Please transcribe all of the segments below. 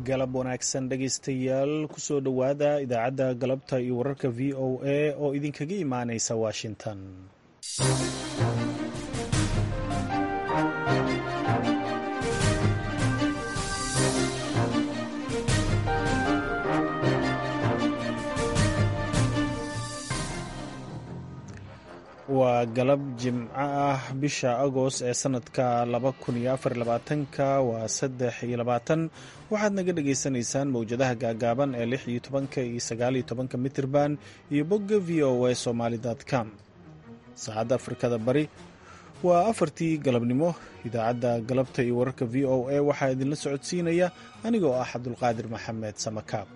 galab wanaagsan dhegaystayaal kusoo dhowaada idaacadda galabta iyo wararka v o a oo idinkaga imaanaysa washington waa galab jimco ah bisha agost ee sanadka ka waa saddex iyo labaatan waxaad naga dhagaysanaysaan mowjadaha gaagaaban ee lix iyo tobanka iyo sagaaliyo tobanka mitirban iyo bogga v o a somaali com saacadda afrikada bari waa afartii galabnimo idaacadda galabta iyo wararka v o a waxaa idinla socodsiinaya anigoo ah cabdulqaadir maxamed samakaab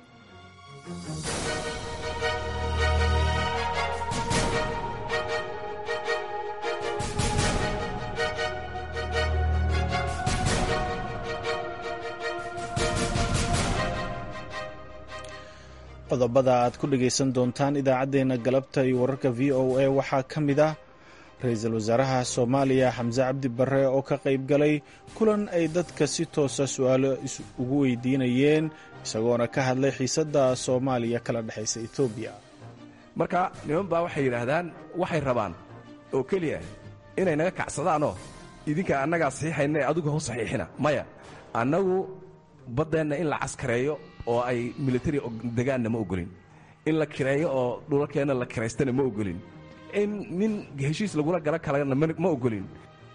qodobada aad ku dhagaysan doontaan idaacaddeenna galabta iyo wararka v o a waxaa ka mid ah ra-iisul wasaaraha soomaaliya xamse cabdi barre oo ka qayb galay kulan ay dadka si toosa su-aalo ugu weydiinayeen isagoona ka hadlay xiisadda soomaaliya kala dhexaysa etoobiya marka niman baa waxay yidhaahdaan waxay rabaan oo keliya inay naga kacsadaanoo idinka annagaa saxiixayna ee adigu hau saxiixina maya annagu baddeenna in la caskareeyo oo ay militari degaanna ma ogolin in la kireeyo oo dhulalkeenna la kiraystana ma ogolin in nin heshiis lagula gala kalena ma ogolin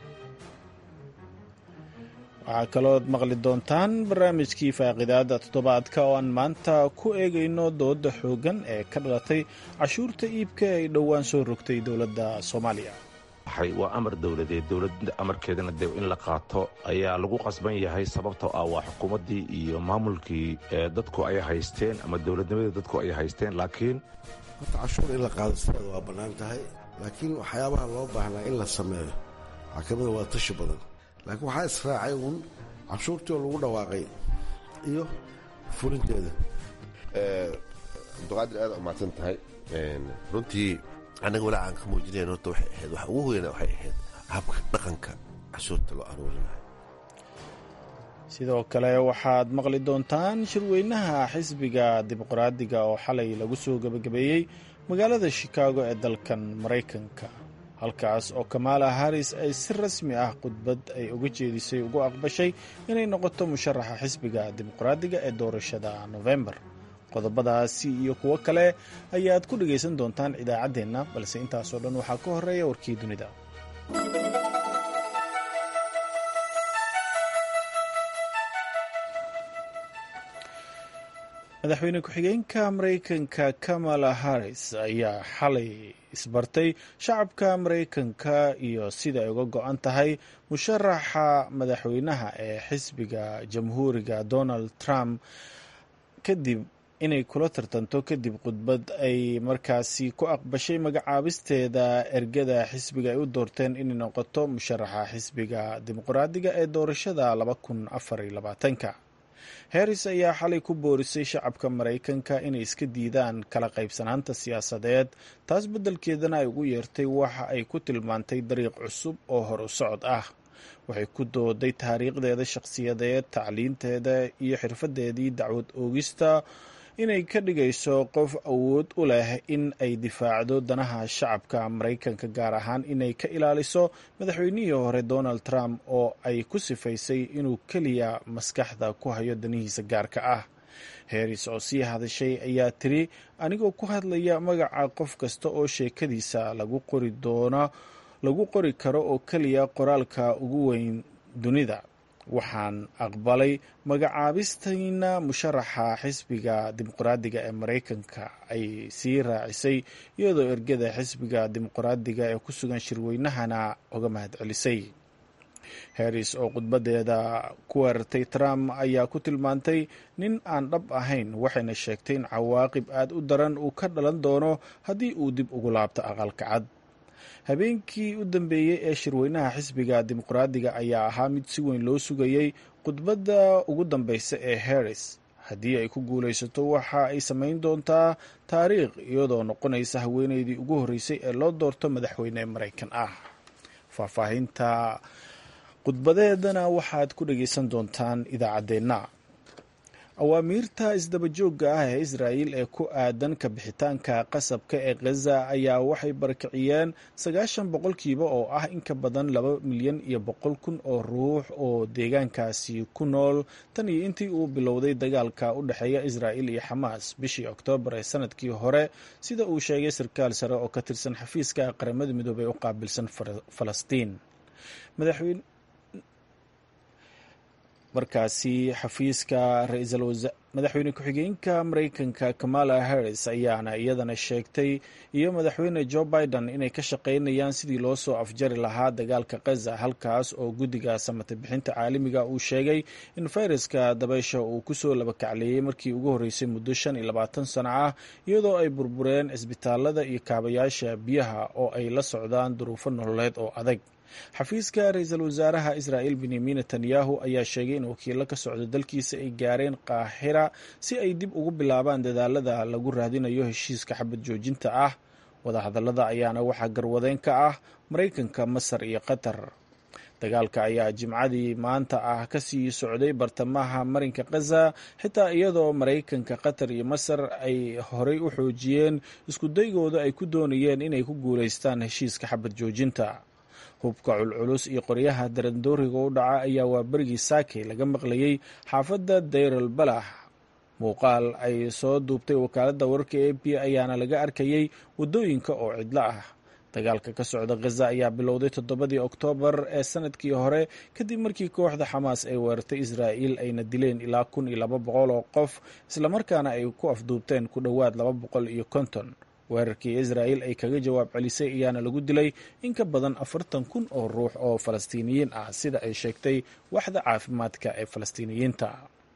waxaa kalooad maqli doontaan barnaamijkii faaqidaada toddobaadka oo aan maanta ku eegayno dooda xooggan ee ka dhalatay cashuurta iibka ay dhowaan soo rogtay dowladda soomaaliya waa amar dowladeed dowladda amarkeedana de in la qaato ayaa lagu qasban yahay sababtoo ah waa xukuumaddii iyo maamulkii dadku ay haysteen ama dowladnimadii dadku ay haysteen laakiin horta cashuur in la qaado sideeda waa bannaan tahay laakiin waxyaabaha loo baahnaa in la sameeyo waxaa ka mida waa tashi badan laakiin waxaa israacay uun cashuurtii oo lagu dhawaaqay iyo fulinteeda abduqaadir aad umahadsan tahay runtii annaga walaa aan ka muujinayn horta waxay ahayd waxa ugu weyna waxay ahayd habka dhaqanka cashuurta loo aruurinayo sidoo kale waxaad maqli doontaan shirweynaha xisbiga dimuqraadiga oo xalay lagu soo gebagabeeyey magaalada shikaago ee dalkan maraykanka halkaas oo kamaala haris ay si rasmi ah khudbad ay uga jeedisay ugu aqbashay inay noqoto musharaxa xisbiga dimuqraadiga ee doorashada nofembar qodobadaasi iyo kuwo kale ayaad ku dhagaysan doontaan idaacaddeenna balse intaasoo dhan waxaa ka horeeya warkii dunida madaxweyne ku-xigeenka maraykanka kamala harris ayaa xalay isbartay shacabka maraykanka iyo sida ay uga go-an tahay musharaxa madaxweynaha ee xisbiga jamhuuriga donald trump kadib inay kula tartanto kadib khudbad ay markaasi ku aqbashay magacaabisteeda ergada xisbiga ay u doorteen inay noqoto musharaxa xisbiga dimuqraadiga ee doorashada ka harris ayaa xalay ku boorisay shacabka maraykanka inay iska diidaan kala qaybsanaanta siyaasadeed taas beddelkeedana ay ugu yeertay waxa ay ku tilmaantay dariiq cusub oo hor u socod ah waxay ku dooday taariikhdeeda shakhsiyadeed tacliinteeda iyo xirfadeedii dacwad oogista inay ka dhigayso qof awood u leh in ay difaacdo danaha shacabka maraykanka gaar ahaan inay ka ilaaliso madaxweynihii hore donald trump oo ay ku sifaysay inuu keliya maskaxda ku hayo danihiisa gaarka ah harris oo sii hadashay ayaa tiri anigoo ku hadlaya magaca qof kasta oo sheekadiisa lagu qori doono lagu qori karo oo keliya qoraalka ugu weyn dunida waxaan aqbalay magacaabistayna musharaxa xisbiga dimuqraadiga ee maraykanka ay sii raacisay iyadoo ergada xisbiga dimuqraadiga ee ku sugan shirweynahana uga mahadcelisay harris oo khudbadeeda ku weerartay trump ayaa ku tilmaantay nin aan dhab ahayn waxayna sheegtay in cawaaqib aad u daran uu ka dhalan doono haddii uu dib ugu laabto aqalka cad habeenkii u dambeeyey ee shirweynaha xisbiga dimuqraadiga ayaa ahaa mid si weyn loo sugayey khudbadda ugu dambeysa ee harris haddii ay ku guulaysato waxa ay samayn doontaa taariikh iyadoo noqonaysa haweeneydii ugu horreysay ee loo doorto madaxweyne maraykan ah faahfaahinta khudbadeedana waxaad ku dhageysan doontaan idaacaddeenna awaamiirta isdabajooga ah ee israa'il ee ku aadan ka bixitaanka qasabka ee khaza ayaa waxay barakiciyeen sagaashan boqolkiiba oo ah in ka badan laba milyan iyo boqol kun oo ruux oo deegaankaasi ku nool tan iyo intii uu bilowday dagaalka u dhexeeya israa'il iyo xamaas bishii oktoobar ee sanadkii hore sida uu sheegay sarkaal sare oo ka tirsan xafiiska qaramada midoobey u qaabilsan falastiin markaasi xafiiska madaxweyne ku-xigeenka mareykanka kamala harris ayaana iyadana sheegtay iyo madaxweyne joe biden inay ka shaqeynayaan sidii loo soo afjari lahaa dagaalka khaza halkaas oo guddiga samata bixinta caalamiga uu sheegay in fayraska dabaysha uu kusoo labakacleeyey markii ugu horreysay muddo shan iyo labaatan sano ah iyadoo ay burbureen cisbitaalada iyo kaabayaasha biyaha oo ay la socdaan duruufo nololeed oo adag xafiiska ra-iisul wasaaraha israa'il benyamin netanyahu ayaa sheegay in wakiilo ka socda dalkiisa ay gaareen qaahira si ay dib ugu bilaabaan dadaalada lagu raadinayo heshiiska xabad joojinta ah wadahadallada ayaana waxaa garwadeen ka ah maraykanka masar iyo qatar dagaalka ayaa jimcadii maanta ah kasii socday bartamaha marinka khaza xitaa iyadoo maraykanka qatar iyo masar ay horey u xoojiyeen iskudaygooda ay ku doonayeen inay ku guulaystaan heshiiska xabad joojinta hubka culculus iyo qoryaha darandooriga u dhaca ayaa waa berigii saakey laga maqlayey xaafadda dayral balax muuqaal ay soo duubtay wakaaladda wararka a b ayaana laga arkayey waddooyinka oo cidlo ah dagaalka ka socda khaza ayaa bilowday toddobadii oktoobar ee sanadkii hore kadib markii kooxda xamaas ay weerartay israa'il ayna dileen ilaa kun iyo laba boqol oo qof islamarkaana ay ku afduubteen ku dhowaad laba boqol iyo konton weerarkii israa'il ay kaga jawaab celisay ayaana lagu dilay in ka badan afartan kun oo ruux oo falastiiniyiin ah sida ay sheegtay waxda caafimaadka ee falastiiniyiinta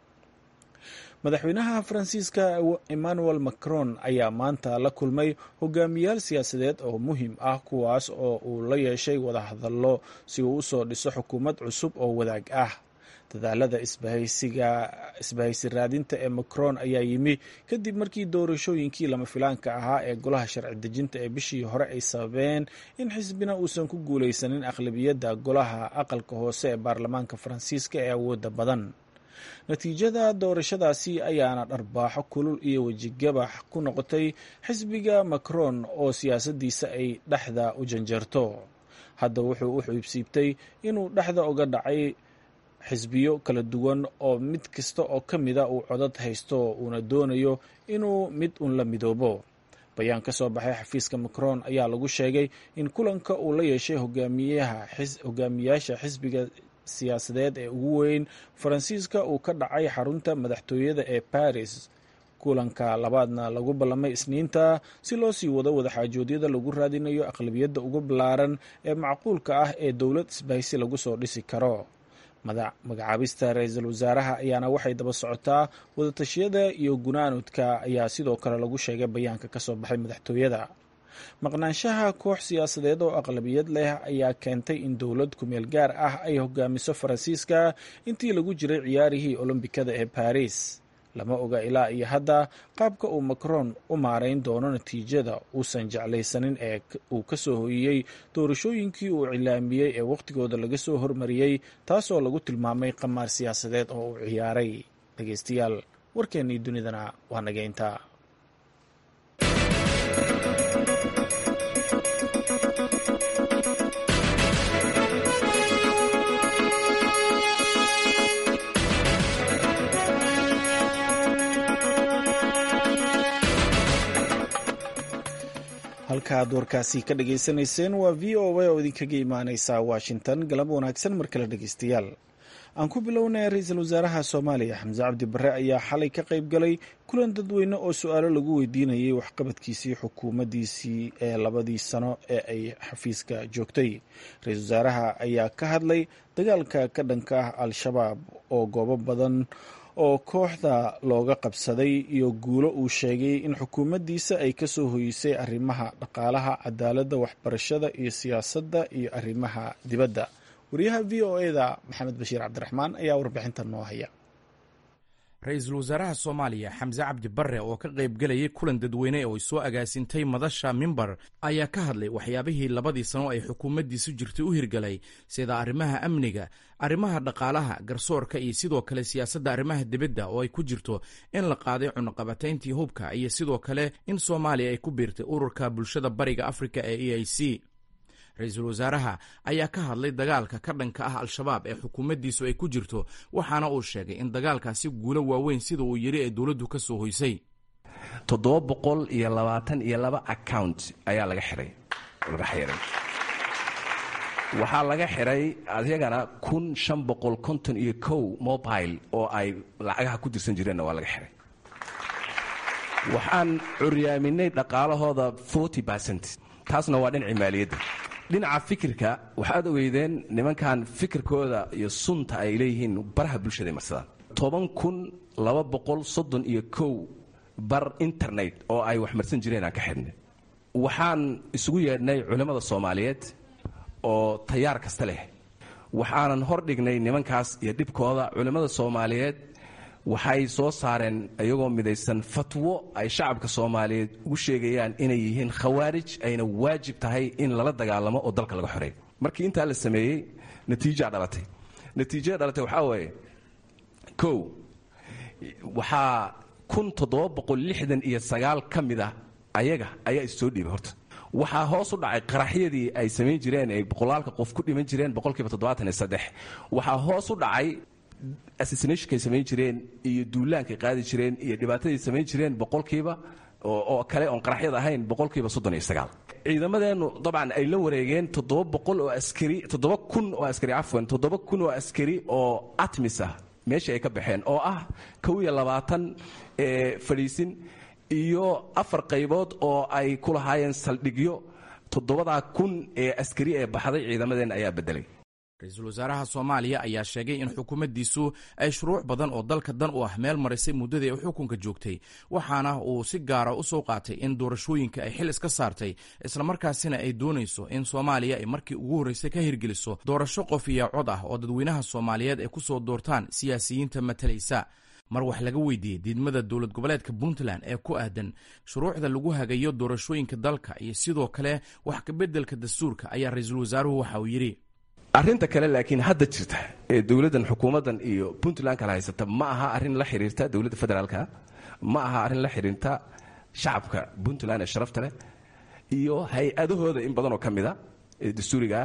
madaxweynaha faransiiska emmanuel macron ayaa maanta la kulmay hogaamiyaal siyaasadeed oo muhiim ah kuwaas oo uu la yeeshay wadahadallo si uu usoo dhiso xukuumad cusub oo wadaag ah dadaalada isbahaysiga isbahaysi raadinta ee macron ayaa yimi kadib markii doorashooyinkii lama filaanka ahaa ee golaha sharci dejinta ee bishii hore ay sababeen in xisbina uusan ku guulaysanin aqlabiyadda golaha aqalka hoose ee baarlamaanka faransiiska ee awoodda badan natiijada doorashadaasi ayaana dharbaaxo kulul iyo wejigabax ku noqotay xisbiga macron oo siyaasaddiisa ay dhexda u janjeerto hadda wuxuu u xiibsiibtay inuu dhexda uga dhacay xisbiyo kala duwan oo mid kasta oo ka mida uu codad haysto uuna doonayo inuu mid un la midoobo bayaan ka soo baxay xafiiska macron ayaa lagu sheegay in kulanka uu la yeeshay hogaamiyaasha xisbiga siyaasadeed ee ugu weyn faransiiska uu ka dhacay xarunta madaxtooyada ee paris kulanka labaadna lagu ballamay isniinta si loo sii wado wadaxaajoodyada lagu raadinayo aqlabiyadda ugu ballaaran ee macquulka ah ee dowlad isbahaysi lagu soo dhisi karo magacaabista ra-iisul wasaaraha ayaana waxay daba socotaa wadatashyada iyo gunaanudka ayaa sidoo kale lagu sheegay bayaanka ka soo baxay madaxtooyada maqnaanshaha koox siyaasadeed oo aqlabiyad leh ayaa keentay in dowlad kumeel gaar ah ay hogaamiso faransiiska intii lagu jiray ciyaarihii olombikada ee baris lama oga ilaa iyo hadda qaabka uu macron u maarayn doono natiijada uusan jeclaysanin ee uu ka soo hoyiyey doorashooyinkii uu cilaamiyey ee wakhtigooda laga soo hormariyey taasoo lagu tilmaamay qamaar siyaasadeed oo uu ciyaaray dhegeystayaal warkeennii dunidana waa nageynta halka aad warkaasi ka dhageysanayseen waa v o a oo idinkaga imaaneysa washington galab wanaagsan mar kale dhegeystayaal aan ku bilownay ra-iisul wasaaraha soomaaliya xamse cabdi barre ayaa xalay ka qayb galay kulan dadweyne oo su-aalo lagu weydiinayay waxqabadkiisii xukuumaddiisii ee labadii sano ee ay xafiiska joogtay ra-iisul wasaaraha ayaa ka hadlay dagaalka ka dhanka ah al-shabaab oo goobo badan oo kooxda looga qabsaday iyo guulo uu sheegay in xukuumaddiisa ay ka soo hoyisay arrimaha dhaqaalaha cadaaladda waxbarashada iyo siyaasadda iyo arrimaha dibadda wariyaha v o eda maxamed bashiir cabdiraxmaan ayaa warbixintan noo haya ra-iisul wasaaraha soomaaliya xamse cabdi barre oo ka qaybgelayay kulan dadweyne oo ay soo agaasintay madasha mimbar ayaa ka hadlay waxyaabihii labadii sano ay xukuumaddiisu jirtay u hirgalay sida arrimaha amniga arrimaha dhaqaalaha garsoorka iyo sidoo kale siyaasadda arrimaha dibadda oo ay ku jirto in la qaaday cunuqabatayntii hubka iyo sidoo kale in soomaaliya ay ku biirtay ururka bulshada bariga afrika ee e i c ra-iisul wasaaraha ayaa ka hadlay dagaalka ka dhanka ah al-shabaab ee xukuumaddiisu ay ku jirto waxaana uu sheegay in dagaalkaasi guulo waaweyn sida uu yidhi ee dowladdu ka soo hoysay toddoba boqol iyo labaatan iyo laba account ayaa laga xihay laga xiray waxaa laga xiray adyagana kun shan boqol konton iyo kow mobile oo ay lacagaha ku dirsan jireenna waa laga xiray waxaan curyaaminay dhaqaalahooda forty percent taasna waa dhinacii maaliyadda dhinaca fikirka waxaad ogeydeen nimankan fikirkooda iyo sunta ay leeyihiin baraha bulshada marsadaan toban kun laba boqol soddon iyo kow bar internet oo ay wax marsan jireen aan ka xidhnay waxaan isugu yeedhnay culimmada soomaaliyeed oo tayaar kasta leh waxaanan hor dhignay nimankaas iyo dhibkooda culimmada soomaaliyeed waxay soo saareen iyagoo midaysan fatwo ay shacabka soomaaliyeed ugu sheegayaan inay yihiin khawaarij ayna waajib tahay in lala dagaalamo oo dalka laga xoreeyo markii intaa la sameeyey natiijaa dhalatay natiijada dhalatay waxaa waaye kow waxaa kun toddoba boqol lixdan iyo sagaal ka mid ah ayaga ayaa issoo dhiibay horta waxaa hoos u dhacay qaraxyadii ay samayn jireen ay boqolaalka qof ku dhiman jireen boqolkiiba toddobaatan iyo saddex waxaa hoos u dhacay assassinationkay samayn jireen iyo duulaankay qaadi jireen iyo dhibaatadii samayn jireen boqolkiiba oo kale oon qaraxyad ahayn boqolkiiba soddon iyo sagaal ciidamadeennu dabcan ay la wareegeen toddoba boqol oo askari toddoba kun oo askari cafwan toddoba kun oo askari oo atmis ah meeshii ay ka baxeen oo ah kow iyo labaatan fadhiisin iyo afar qaybood oo ay ku lahaayeen saldhigyo toddobadaa kun ee askari ee baxday ciidamadeenna ayaa beddelay ra-iisul wasaaraha soomaaliya ayaa sheegay in xukuumaddiisu ay shuruuc badan oo dalka dan u ah meel marisay muddadii ay xukunka joogtay waxaana uu si gaara u soo qaatay in doorashooyinka ay xil iska saartay islamarkaasina ay doonayso in soomaaliya ay markii ugu horreysay ka hirgeliso doorasho qof iyo cod ah oo dadweynaha soomaaliyeed ay ku soo doortaan siyaasiyiinta matalaysa mar wax laga weydiiyey diidmada dowlad goboleedka puntland ee ku aadan shuruucda lagu hagayo doorashooyinka dalka iyo sidoo kale wax kabeddelka dastuurka ayaa ra-iisul wasaaruhu waxa uu yidhi arrinta kale laakiin hadda jirta ee dowladdan xukuumaddan iyo puntland kala haysata ma aha arrin la xiriirta dowladda federaalka ma aha arrin la xiriirta shacabka puntland ee sharafta leh iyo hay-adahooda in badanoo ka mida ee dastuurigaa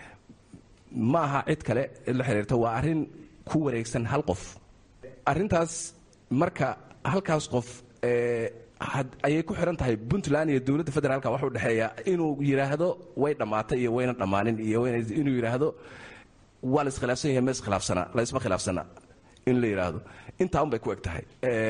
ma aha cid kale cid la xiriirta waa arrin ku wareegsan hal qof arrintaas marka halkaas qof ayay ku xihan tahay puntland iyo dowladda federaalka waxa u dhexeeya inuu yidhaahdo way dhammaatay iyo wayna dhammaanin iyo inuu yidhaahdo waa la iskhilaafsan yahay ma iskhilaafsana la isma khilaafsana in la yidhaahdo intaa un bay ku eg tahay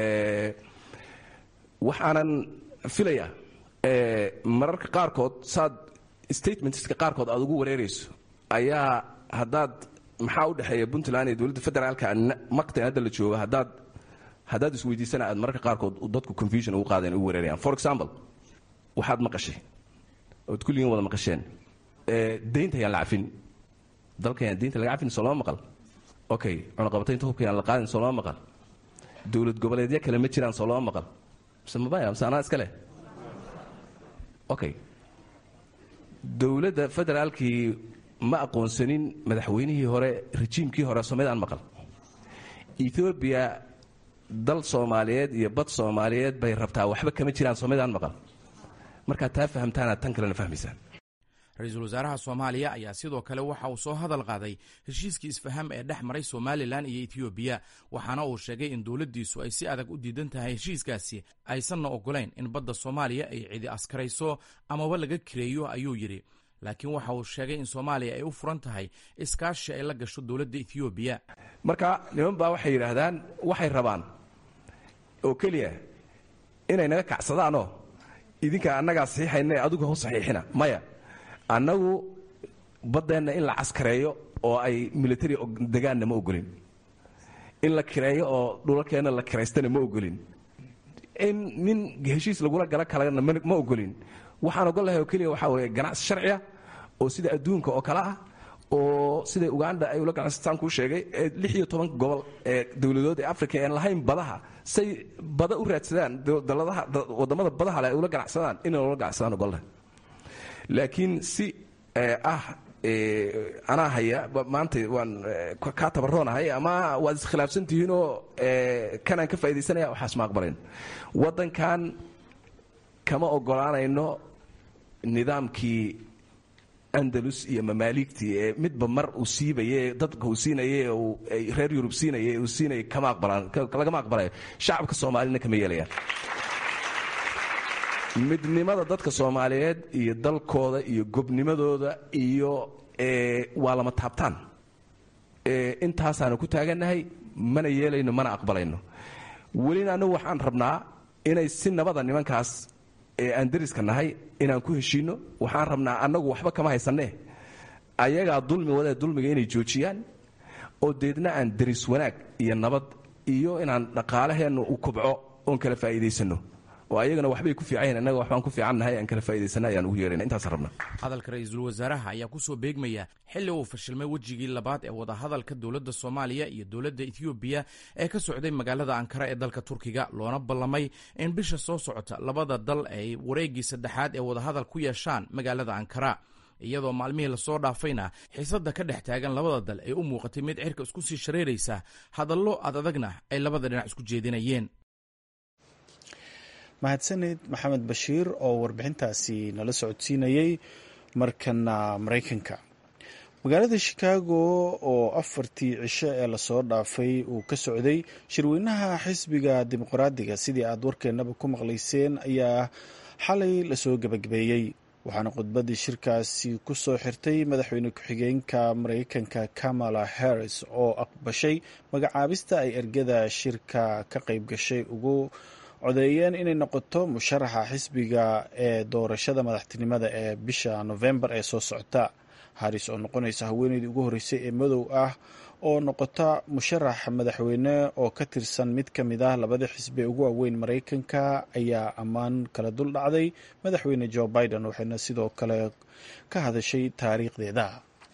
waxaanan filayaa mararka qaarkood saad statementska qaarkood aad ugu wareerayso ayaa haddaad maxaa u dhexeeya puntland iyo dowladda federaalka maktan hadda la joogo haddaad haddaad isweydiisana aad mararka qaarkood dadku confusion ugu qaadeen ugu wareerayaan for example waxaad maqashay ood kulligiin wada maqasheen deynta ayaan la cafin dalka ayaan deynta laga cafin soo lama maqal okay cunaqabataynta hubka ayaan la qaadin soo lama maqal dowlad goboleedyo kale ma jiraan soo lama maqal mise mabaya mise anaa iska leh okay dowladda federaalkii ma aqoonsanin madaxweynihii hore rejiimkii hore soomaalidaan maqal ethoobiya dal soomaaliyeed iyo bad soomaaliyeed bay rabtaa waxba kama jiraan soomaalidaan maqal markaad taa fahamtaanaad tan kalena fahmaysaan ra-iisul wasaaraha soomaaliya ayaa sidoo kale waxa uu soo hadal qaaday heshiiskii isfaham ee dhex maray somalilan iyo etoobiya waxaana uu sheegay in dowladdiisu ay si adag u diidan tahay heshiiskaasi aysanna ogolayn in badda soomaaliya ay cidi askarayso amaba laga kireeyo ayuu yidhi laakiin waxa uu sheegay in soomaaliya ay u furan tahay iskaashi ay la gasho dowladda etoobiya marka niman baa waxay yidhaahdaan waxay rabaan oo keliya inay naga kacsadaanoo idinka annagaa saxiixayna adigu hau saxiixina maya annagu baddeenna in la caskareeyo oo ay military degaanna ma ogolin in la kireeyo oo dhulalkeenna la kiraystana ma ogolin in nin heshiis lagula gala kalena ma ogolin waxaan ogol lahay oo keliya waxaa weeye ganacsi sharciya oo sida adduunka oo kale ah oo siday uganda ay ula ganacsataan kuu sheegay lix iyo toban gobol ee dowladood ee africa aan lahayn badaha say bada u raadsadaan wadamada badaha le ay ula ganacsadaan inay ula ganacsadaan ogolle laakiin si ah anaa haya maanta waan kaa tabaroonahay ama waad iskhilaafsan tihiinoo kanaan ka faa'idaysanaya waxaas ma aqbalayn waddankan kama ogolaanayno nidaamkii andalus iyo mamaaligtii ee midba mar uu siibaye dadka uu siinaya ay reer yurub siinaya uu siinaya kama aqbalaan lagama aqbalayo shacabka soomaalina kama yeelayaan midnimada dadka soomaaliyeed iyo dalkooda iyo gobnimadooda iyo waa lama taabtaan intaasaanu ku taagannahay mana yeelayno mana aqbalayno welina annagu waxaan rabnaa inay si nabada nimankaas ee aan dariska nahay inaan ku heshiinno waxaan rabnaa annagu waxba kama haysanne ayagaa dulmi wadee dulmiga inay joojiyaan oo deedna aan daris wanaag iyo nabad iyo inaan dhaqaalaheennu u kobco oon kala faa'iidaysanno oo ayagana waxbay ku fiican yahin annaga waxbaan ku fiicannahay aan kala faa'idaysana ayaan ugu yeerayna intaas rabna hadalka ra-iisul wasaaraha ayaa ku soo beegmaya xilli uu fashilmay wejigii labaad ee wadahadalka dowladda soomaaliya iyo dowladda etoobiya ee ka socday magaalada ankara ee dalka turkiga loona ballamay in bisha soo socota labada dal ay wareeggii saddexaad ee wadahadal ku yeeshaan magaalada ankara iyadoo maalmihii lasoo dhaafayna xiisadda ka dhex taagan labada dal ay u muuqatay mid cirka isku sii shareeraysa hadallo ad adagna ay labada dhinac isku jeedinayeen mahadsanid maxamed bashiir oo warbixintaasi nala socodsiinayey markana maraykanka magaalada shikaago oo afartii cisho ee lasoo dhaafay uu ka socday shirweynaha xisbiga dimuqraadiga sidii aad warkeennaba ku maqlayseen ayaa xalay lasoo gebagabeeyey waxaana khudbaddii shirkaasi ku soo xirtay madaxweyne ku-xigeenka maraykanka kamala harris oo aqbashay magacaabista ay ergada shirka ka qayb gashay ugu codeeyeen inay noqoto musharaxa xisbiga ee doorashada madaxtinimada ee bisha novembar ee soo socota haris oo noqonaysa haweeneydii ugu horreysay ee madow ah oo noqota musharax madaxweyne oo ka tirsan mid ka mid ah labada xisbi ee ugu waaweyn maraykanka ayaa ammaan kala dul dhacday madaxweyne joe biden waxayna sidoo kale ka hadashay taariikhdeeda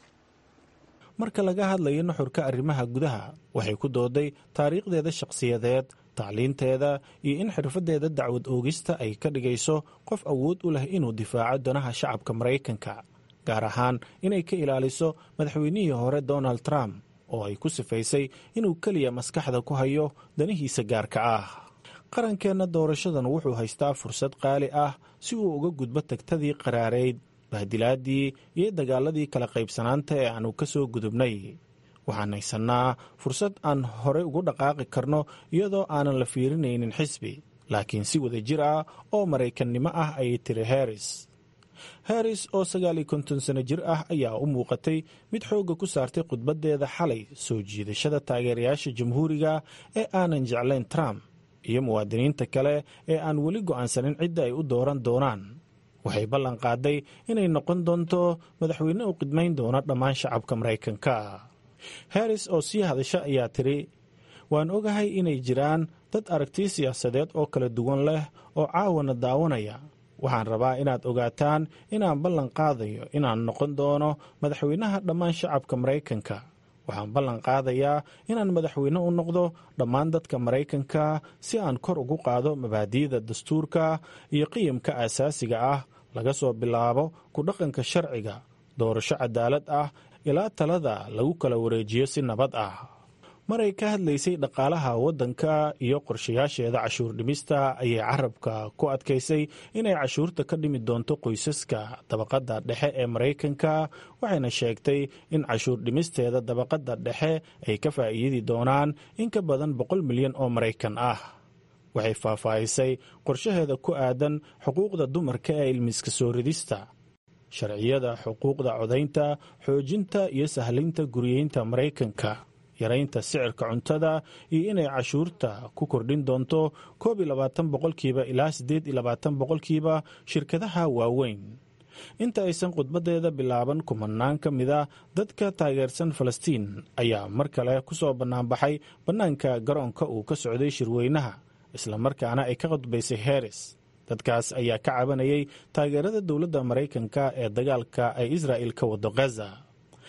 marka laga hadlayo nuxurka arrimaha gudaha waxay ku dooday taariikhdeeda shakhsiyadeed tacliinteeda iyo in xirfadeeda dacwad oogista ay ka dhigayso qof awood u leh inuu difaaco danaha shacabka maraykanka gaar ahaan inay ka ilaaliso madaxweynihii hore donald trump oo ay ku sifaysay inuu keliya maskaxda ku hayo danihiisa gaarka ah qarankeenna doorashadan wuxuu haystaa fursad qaali ah si uu uga gudbo tagtadii qaraareyd bahdilaadii iyo dagaaladii kala qaybsanaanta ee aanu ka soo gudubnay waxaan haysannaa fursad aan horey ugu dhaqaaqi karno iyadoo aanan la fiirinaynin xisbi laakiin si wada jir ah oo maraykannimo ah ayay tiri harris harris oo sagaal iyo konton sano jir ah ayaa u muuqatay mid xoogga ku saartay khudbaddeeda xalay soo jiidashada taageerayaasha jamhuuriga ee aanan jeclayn trump iyo muwaadiniinta kale ee aan weli go'aansanin cidda ay u dooran doonaan waxay ballan qaaday inay noqon doonto madaxweyne u qidmayn doona dhammaan shacabka maraykanka harris oo sii hadasha ayaa tiri waan ogahay inay jiraan dad aragti siyaasadeed oo kala duwan leh oo caawana daawanaya waxaan rabaa inaad ogaataan inaan ballan qaadayo inaan noqon doono madaxweynaha dhammaan shacabka maraykanka waxaan ballan qaadayaa inaan madaxweyne u noqdo dhammaan dadka maraykanka si aan kor ugu qaado mabaadi'da dastuurka iyo qiyamka aasaasiga ah laga soo bilaabo ku dhaqanka sharciga doorasho cadaalad ah ilaa talada lagu kala wareejiyo si nabad ah maray ka hadlaysay dhaqaalaha waddanka iyo qorshayaasheeda cashuur dhimista ayay carabka ku adkaysay inay cashuurta ka dhimi doonto qoysaska dabaqadda dhexe ee maraykanka waxayna sheegtay in cashuur dhimisteeda dabaqadda dhexe ay ka faa'iidi doonaan in ka badan boqol milyan oo maraykan ah waxay faahfaahisay qorshaheeda ku aadan xuquuqda dumarka ee ilmiska soo ridista sharciyada xuquuqda codaynta xoojinta iyo sahlinta guriyeynta maraykanka yaraynta sicirka cuntada iyo inay cashuurta ku kordhin doonto koob iyo labaatan boqolkiiba ilaa siddeed iyo labaatan boqolkiiba shirkadaha waaweyn inta aysan khudbaddeeda bilaaban kumanaan ka mid a dadka taageersan falastiin ayaa mar kale ku soo bannaanbaxay bannaanka garoonka uu ka socday shirweynaha islamarkaana ay ka khudbaysay heris dadkaas ayaa ka cabanayay taageerada dowladda maraykanka ee dagaalka ay israa'il ka wado khaza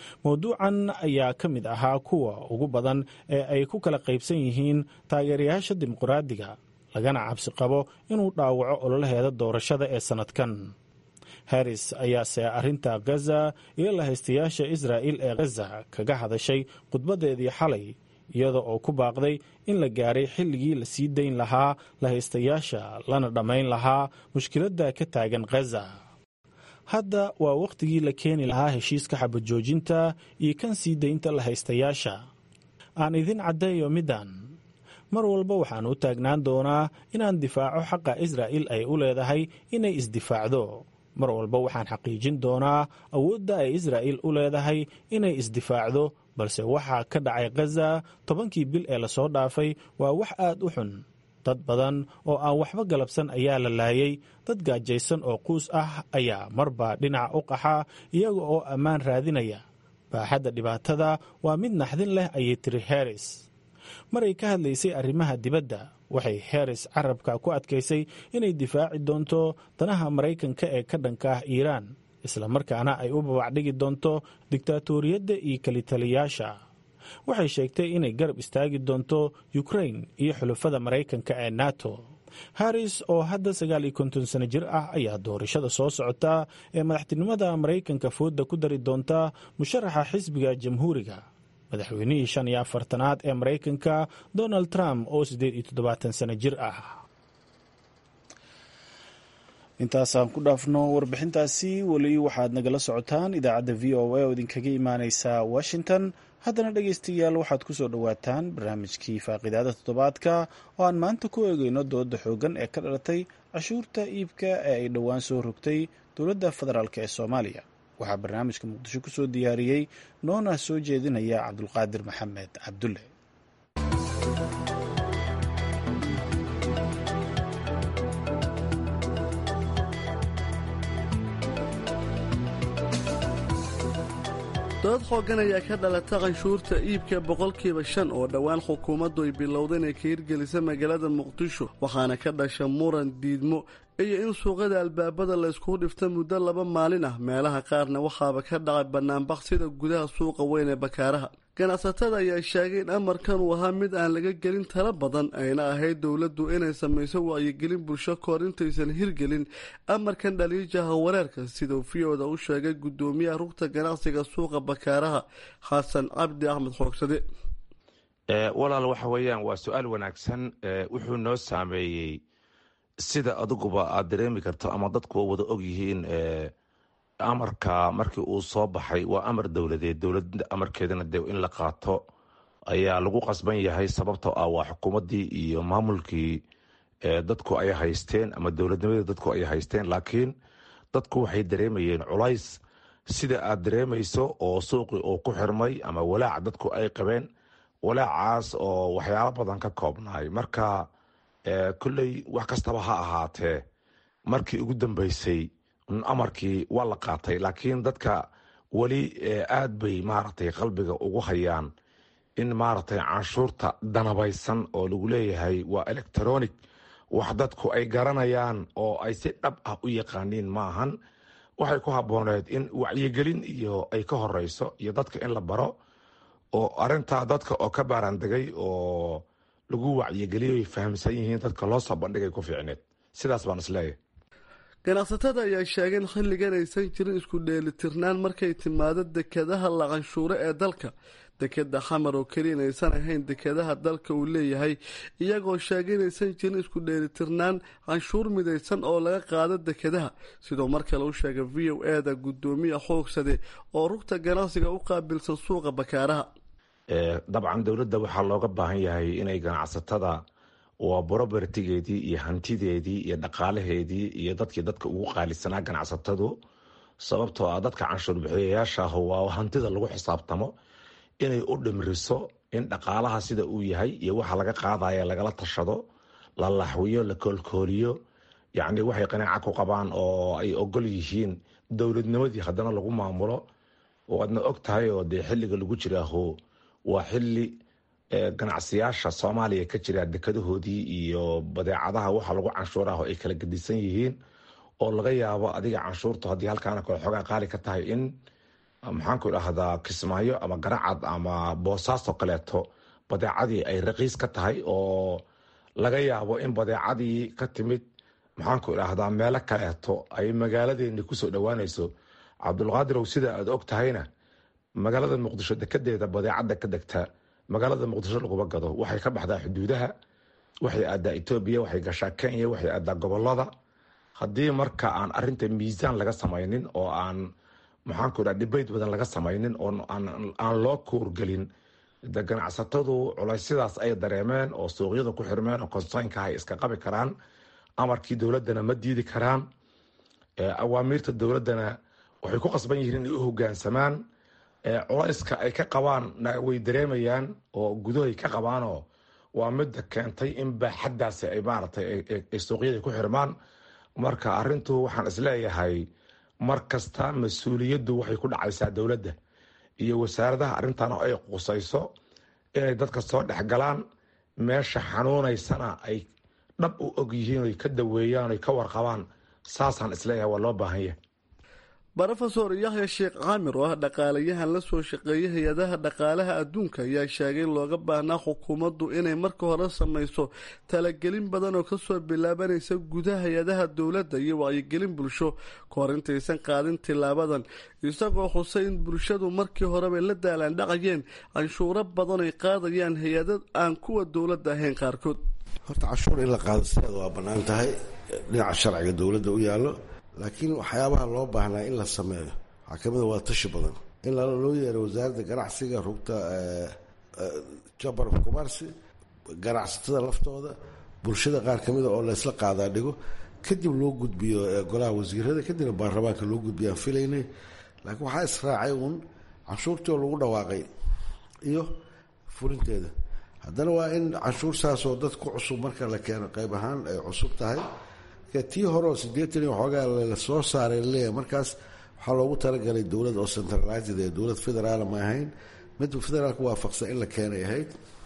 mowduucan ayaa ka mid ahaa kuwa ugu badan ee ay ku kala qaybsan yihiin taageerayaasha dimuqraadiga lagana cabsi qabo inuu dhaawaco ololaheeda doorashada ee sannadkan harris ayaase arrinta gaza iyo lahaystayaasha israa'il ee gaza kaga hadashay khudbaddeedii xalay iyada oo ku baaqday in la gaaray xilligii la sii dayn lahaa lahaystayaasha lana dhammayn lahaa mushkiladda ka taagan gaza hadda waa wakhtigii la keeni lahaa heshiiska xabajoojinta iyo kan sii daynta lahaystayaasha aan idin caddeeyo middan mar walba waxaan u taagnaan doonaa inaan difaaco xaqa israa'il ay u leedahay inay isdifaacdo mar walba waxaan xaqiijin doonaa awoodda ay israa'il u leedahay inay isdifaacdo balse waxaa ka dhacay gaza tobankii bil ee lasoo dhaafay waa wax aad u xun dad badan oo aan waxba galabsan ayaa la laayay dad gaajaysan oo quus ah ayaa marba dhinaca u qaxa iyaga oo ammaan raadinaya baaxadda dhibaatada waa mid naxdin leh ayay tiri harris maray ka hadlaysay arrimaha dibadda waxay harris carabka ku adkaysay inay difaaci doonto danaha maraykanka ee ka dhanka ah iiraan islamarkaana ay u babacdhigi doonto diktaatoriyadda iyo kelitaliyaasha waxay sheegtay inay garab istaagi doonto ukrain iyo xulafada maraykanka ee nato harris oo hadda sagaal iyo konton sano jir ah ayaa doorashada soo socota ee madaxtinimada maraykanka fooda ku dari doonta musharaxa xisbiga jamhuuriga madaxweynihii shan iyo afartanaad ee maraykanka donald trump oo siddeed iyo toddobaatan sano jir ah intaasaan ku dhaafno warbixintaasi weli waxaad nagala socotaan idaacadda v o a oo idinkaga imaaneysa washington haddana dhegaystayaal waxaad ku soo dhowaataan barnaamijkii faaqidaada toddobaadka oo aan maanta ku eegeyno dooda xoogan ee ka dhalatay cashuurta iibka ee ay dhowaan soo rogtay dowladda federaalk ee soomaaliya waxaa barnaamijka muqdisho ku soo diyaariyey noona soo jeedinaya cabdulqaadir maxamed cabdulle dood xoogan ayaa ka dhalata canshuurta iibka boqolkiiba shan oo dhowaan xukuumaddu ay bilowda inay ka hirgelisa magaalada muqdisho waxaana ka dhasha muran diidmo iyo in suuqada albaabada layskugu dhifta muddo laba maalin ah meelaha qaarna waxaaba ka dhacay bannaanbaq sida gudaha suuqa weyn ee bakaaraha ganacsatada ayaa sheegay in amarkan uu ahaa mid aan laga gelin tala badan ayna ahayd dowladdu inay samayso wacyigelin bulsho kahor intaysan hirgelin amarkan dhaliijaha wareerka siduu v-oda u sheegay guddoomiyaha rugta ganacsiga suuqa bakaaraha xasan cabdi axmed xoogsade walaal waxa weeyaan waa su-aal wanaagsan wuxuu noo saameeyey sida adiguba aad dareemi karto ama dadku wada og yihiin amarka markii uu soo baxay waa amar dowladeed dowlada amarkeedana de in la qaato ayaa lagu qasban yahay sababtoo ah waa xukuumadii iyo maamulkii dadku ay haysteen ama dowladnimadii dadku ay haysteen laakiin dadku waxay dareemayeen culays sida aad dareemayso oo suuqii uu ku xirmay ama walaac dadku ay qabeen walaacaas oo waxyaalo badan ka koobnaay marka kolley wax kastaba ha ahaatee markii ugu dambeysay amarkii waa la qaatay laakiin dadka weli aad bay maaragtay qalbiga ugu hayaan in maaragtay canshuurta danabaysan oo lagu leeyahay waa electronic wax dadku ay garanayaan oo ay si dhab ah u yaqaaniin maahan waxay ku habbooneed in wacyigelin iyo ay ka horeyso iyo dadka in la baro oo arintaa dadka oo ka baaraandegay oo lagu wacyigeliyo ay fahamsan yihiin dadka loo soo bandhigay ku fiicneed sidaas baan isleeyahay ganacsatada ayaa sheegeen xilligan aysan jirin isku dheelitirnaan markay timaado dekadaha la canshuuro ee dalka dekeda xamar oo keliya inaysan ahayn dekadaha dalka uu leeyahay iyagoo sheegay inaysan jirin isku dheelitirnaan canshuur midaysan oo laga qaado dekadaha sidoo mar kale u sheegay v o e da guddoomiya xoogsade oo rugta ganacsiga u qaabilsan suuqa bakaaraha dabcan dowladda waxaa looga baahan yahay inay ganacsatada waa borobertigeedii iyo hantideedii iyo dhaqaalaheedii iyo dadkii dadka ugu qaalisanaa ganacsatadu sababtoo ah dadka canshuur bixiyayaashaah waa hantida lagu xisaabtamo inay u dhimriso in dhaqaalaha sida uu yahay iyo waxa laga qaadaya lagala tashado la laxwiyo la koolkooliyo yacni waxay qanaaca ku qabaan oo ay ogol yihiin dowladnimadii haddana lagu maamulo waadna og tahay oo dee xilliga lagu jiraaho waa xili ganacsiyaasha soomaaliya ka jira dekadahoodii iyo badeecadaha waxa lagu canshuuraho ay kala gedisan yihiin oo laga yaabo adiga canshuurtu haddii halkaana kale xoogaa qaali ka tahay in maxaanku idhaahdaa kismaayo ama garacad ama boosaaso kaleeto badeecadii ay raqiis ka tahay oo laga yaabo in badeecadii ka timid maxaanku idhaahdaa meelo kaleeto ay magaaladeeni kusoo dhowaanayso cabdulqaadirow sida aad og tahayna magaalada muqdisho dekedeeda badeecada ka degta magaalada muqdisho laguma gado waxay ka baxdaa xuduudaha waxay aadaa etoobiya waxay gashaa kenya waxay aadaa gobolada haddii marka aan arinta miisaan laga samaynin oo aan maxaanku idhaha dhibayd badan laga samaynin oo aan loo kuurgelin de ganacsatadu culaysyadaas ay dareemeen oo suuqyada ku xirmeen oo konsaynka ay iska qabi karaan amarkii dowladana ma diidi karaan awaamiirta dowladana waxay ku qasban yihiin inay u hogaansamaan culayska ay ka qabaan way dareemayaan oo gudahay ka qabaanoo waa midda keentay in baaxaddaasi ay maaragtay ay suuqyada ku xirmaan marka arintu waxaan isleeyahay mar kasta mas-uuliyaddu waxay ku dhacaysaa dowladda iyo wasaaradaha arrintan oo ay qusayso inay dadka soo dhexgalaan meesha xanuunaysana ay dhab u og yihiin oy ka daweeyaan oy ka warqabaan saasaan isleeyahay waa loo baahan yahay rofesor yahya sheekh caamir oo ah dhaqaalayahan la soo shaqeeyay hay-adaha dhaqaalaha adduunka ayaa sheegay looga baahnaa xukuumaddu inay marka hore samayso talagelin badan oo kasoo bilaabanaysa gudaha hay-adaha dowladda iyo wacyigelin bulsho kahor intaysan qaadin tilaabadan isagoo xusay in bulshadu markii horebay la daalaandhacayeen canshuuro badan ay qaadayaan hay-ada aan kuwa dowladda ahayn qaarkood horta cashuur in la qaado sideeda waa bannaan tahay dhinaca sharciga dowladda u yaallo laakiin waxyaabaha loo baahnaa in la sameeyo waxaa kamida waa tashi badan in loo yeero wasaaradda ganacsiga rugta chamber of commerce ganacsatada laftooda bulshada qaar kamida oo laysla qaadaa dhigo kadib loo gudbiyo golaha wasiirada kadibna baarlamaanka loo gudbiyaan filaynay laakiin waxaa israacay uun canshuurtii oo lagu dhawaaqay iyo fulinteeda haddana waa in canshuur saasoo dad ku cusub marka la keeno qayb ahaan ay cusub tahay tii hore oo sideetan iyo waxoogaa la soo saaray leeyahay markaas waxaa loogu talagalay dowlad oo centralized ee dowlad federaala ma ahayn mid federaalka waafaqsan in la keenay ahayd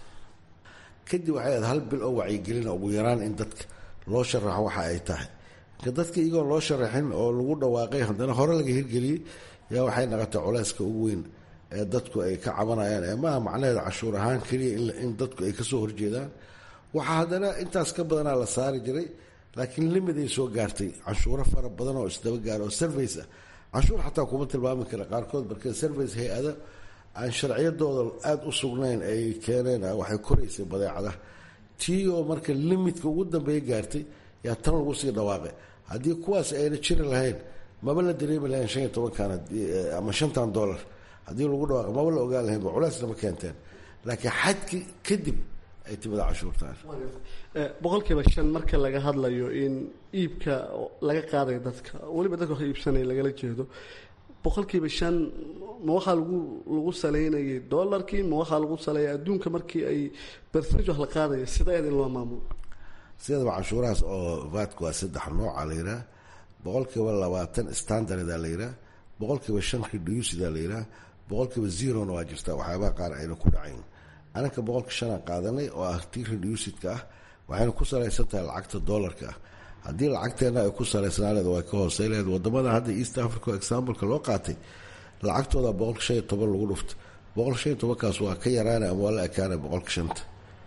kadib waxay ahayd hal bil oo wacyigelina ugu yaraan in dadka loo sharaxo waxa ay tahay marka dadka iyagoo loo sharaxin oo lagu dhawaaqay haddana hore laga hirgeliyey yaa waxay naqotay culeyska ugu weyn ee dadku ay ka cabanayaan ee maaha macnaheeda cashuur ahaan keliya in dadku ay kasoo horjeedaan waxaa haddana intaas ka badanaa la saari jiray laakiin limid ay soo gaartay canshuuro fara badan oo isdaba gaara oo service ah canshuur xataa kuma tilmaami kara qaarkood marka service hay-ada aan sharciyadooda aada u sugnayn ay keeneen waxay koraysay badeecada tii oo marka limidka ugu dambeeya gaartay yaa tan lagu sii dhawaaqay haddii kuwaas ayna jiri lahayn maba la dareemi lahayn shan iyo tobankan ama shantan dollar haddii lagu dhawaaqay maba la ogaan lahayn ba culeysna ma keenteen laakiin xadki kadib ay timida cashuurtaan boqolkiiba shan marka laga hadlayo in iibka laga qaadayo dadka weliba dadka wax iibsanaya lagala jeedo boqolkiiba shan ma waxaa lagu lagu saleynayay dolarkii ma waxaa lagu saleeya adduunka markii ay bersenage wax la qaadaya sideed in loo maamulo sideedaba canshuurahaas oo vaadka waa saddex nooca la yihaah boqolkiiba labaatan standarda la yihaah boqolkiiba shan reducida la yihaah boqolkiiba zerona waa jirtaa waxyaabaha qaar ayna ku dhacayn anaka boqolka shanaan qaadanay oo ah tii reducidka ah waxayna ku salaysan tahay lacagta dollarka ah haddii lacagteena ay ku salaysnaaneed way ka hooseyleed wadamada hadda east africa exampleka loo qaatay lacagtooda boqolka shan iyo toban lagu dhufta boqolka shan iyo tobankaas waa ka yaraana ama waa la ekaana boqolka shanta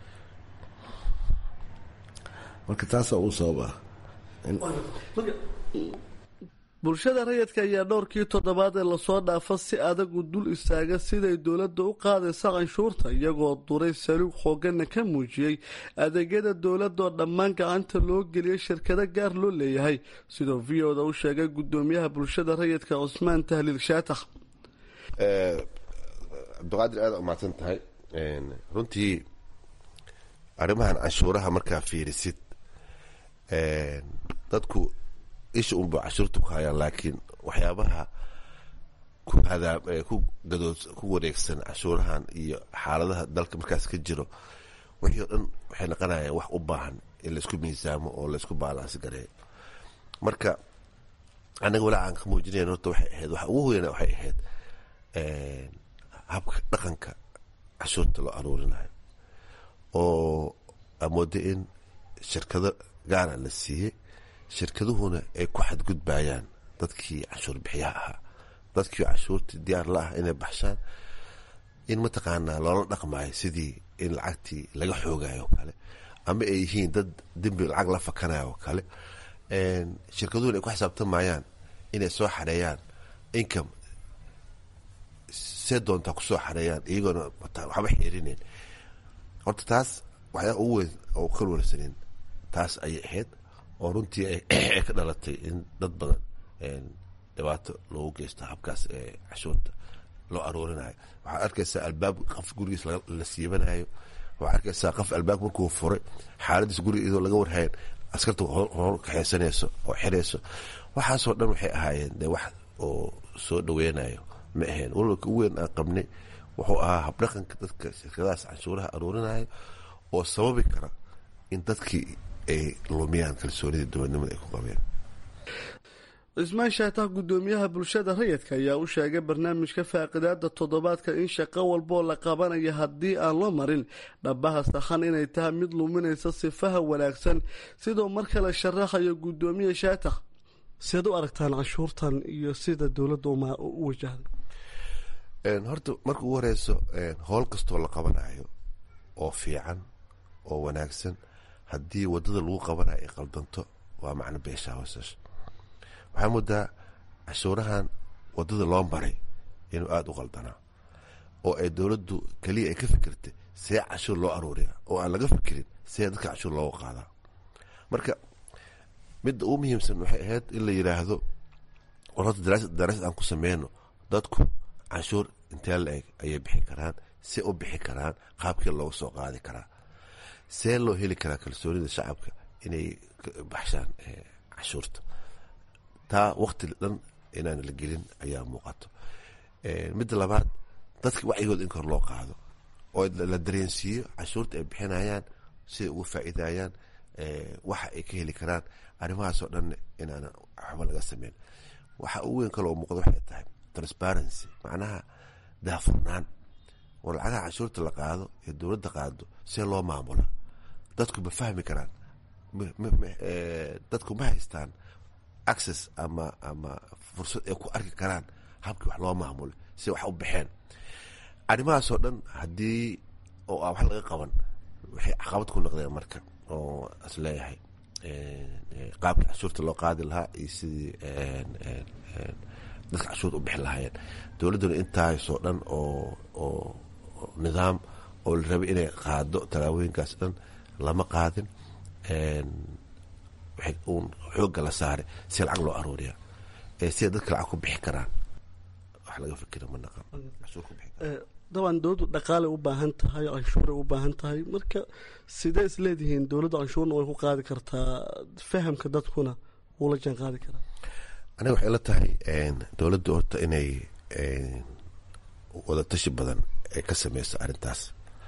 marka taasaa uu sabab ah bulshada rayidka ayaa dhowrkii toddobaad ee lasoo dhaafa si adagu dul istaaga siday dowladda u qaadaysa canshuurta iyagoo duray saluug xooggana ka muujiyey adeegyada dowladdaoo dhammaan gacanta loo geliyay shirkado gaar loo leeyahay sidoo v o da u sheegay gudoomiyaha bulshada rayidka cusmaan tahliil shaatax cabdiqaadir aada umahadsan tahay runtii arrimahan canshuuraha markaa fiirisid dadku isha unba cashuurta ku hayaan laakiin waxyaabaha ku hadaa ku gadood ku wareegsan cashuurahan iyo xaaladaha dalka markaas ka jiro wixii o dhan waxay noqonayaan wax u baahan in laysku miisaamo oo laysku baalaansi gareeyo marka anaga walaa aan ka muujinayn horta waxay ahayd waxa ugu weyna waxay ahayd habka dhaqanka cashuurta loo aruurinayo oo amooda in shirkado gaara la siiyey shirkaduhuna ay ku xadgudbayaan dadkii canshuur bixiyaha ahaa dadkii cashuurtii diyaar la ah inay baxshaan in mataqaanaa loola dhaqmayo sidii in lacagtii laga xoogayo oo kale ama ay yihiin dad dembi lacag la fakanayo oo kale shirkaduhun ay ku xisaabtamayaan inay soo xareeyaan income see doontaa kusoo xareeyaan iyagoona waxba xiirinayn horta taas waxyaa ugu weyn oo ka warsanin taas ayay ahayd oo runtii ay ka dhalatay in dad badan dhibaato loogu geysto habkaas ee cashuurta loo aroorinayo waxaad arkaysaa albaab qof gurigiis la siibanayo waxaad arkaysaa qof albaab markuu furay xaaladiis guriga iyadoo laga warhayn askarta hor kaxeysanayso oo xirayso waxaasoo dhan waxay ahaayeen dee wax oo soo dhaweynayo ma ahayn walwalka ugu weyn aan qabnay wuxuu ahaa habdhaqanka dadka shirkadahaas canshuuraha aroorinayo oo sababi kara in dadkii ay lumiyaan kalsoonidii dowladnimada ay ku qabeen cismaan shaatax guddoomiyaha bulshada rayidka ayaa u sheegay barnaamijka faaqidaada toddobaadka in shaqo walboo la qabanayo haddii aan loo marin dhabaha sakhan inay tahay mid luminaysa sifaha wanaagsan sidoo mar kale sharaxayo guddoomiye shaatax seed u aragtaan canshuurtan iyo sida dowladda u wajahday horta marka ugu horeyso howl kastoo la qabanayo oo fiican oo wanaagsan haddii wadada lagu qabanayo ay qaldanto waa macno beeshaa hoosash waxaa moodaa cashuurahan wadada loo maray inuu aada u qaldanaa oo ay dowladdu keliya ay ka fikirtay see cashuur loo aruuriya oo aan laga fikirin see dadka cashuur looga qaadaa marka midda ugu muhiimsan waxay ahayd in la yidhaahdo war horta daraasad aan ku sameyno dadku canshuur intee la eg ayay bixi karaan see u bixi karaan qaabkii looga soo qaadi karaa see loo heli karaa kalsoonida shacabka inay baxshaan cashuurta taa wakti dhan inaan la gelin ayaa muuqato midda labaad dadka wacyigooda in kor loo qaado oo la dareensiiyo cashuurta ay bixinayaan siday uga faa'iidayaan waxa ay ka heli karaan arrimahaasoo dhan inaana waxba laga sameyn waxa ugu weyn kaloo muuqda waxay tahay transparency macnaha daafurnaan war lacagaha cashuurta la qaado ee dowladda qaado see loo maamula dadku ma fahmi karaan dadku ma haystaan access ama ama fursad ay ku arki karaan habkii wax loo maamulay si wax u baxeen arrimahaasoo dhan haddii oo aan wax laga qaban waxay caqabad ku noqdeen marka oo is leeyahay qaabkii cashuurta loo qaadi lahaa iyo sidii dadka cashuurta u bixi lahaayeen dowladduna intaasoo dhan oo oo nidaam oo la rabay inay qaado tallaabooyinkaas dhan lama qaadin waxay uun xoogga la saaray si lacag loo arooriya siday dadka lacag ku bixi karaan wax laga fikira ma naqan cashuur ku bixi karaan dabcan dowladdu dhaqaalay u baahan tahay canshuuray u baahan tahay marka sidee is leedihiin dowladda canshuurna way ku qaadi kartaa fahamka dadkuna wuu la jaan qaadi karaa aniga waxay la tahay dowladda horta inay wada tashi badan ay ka sameyso arrintaas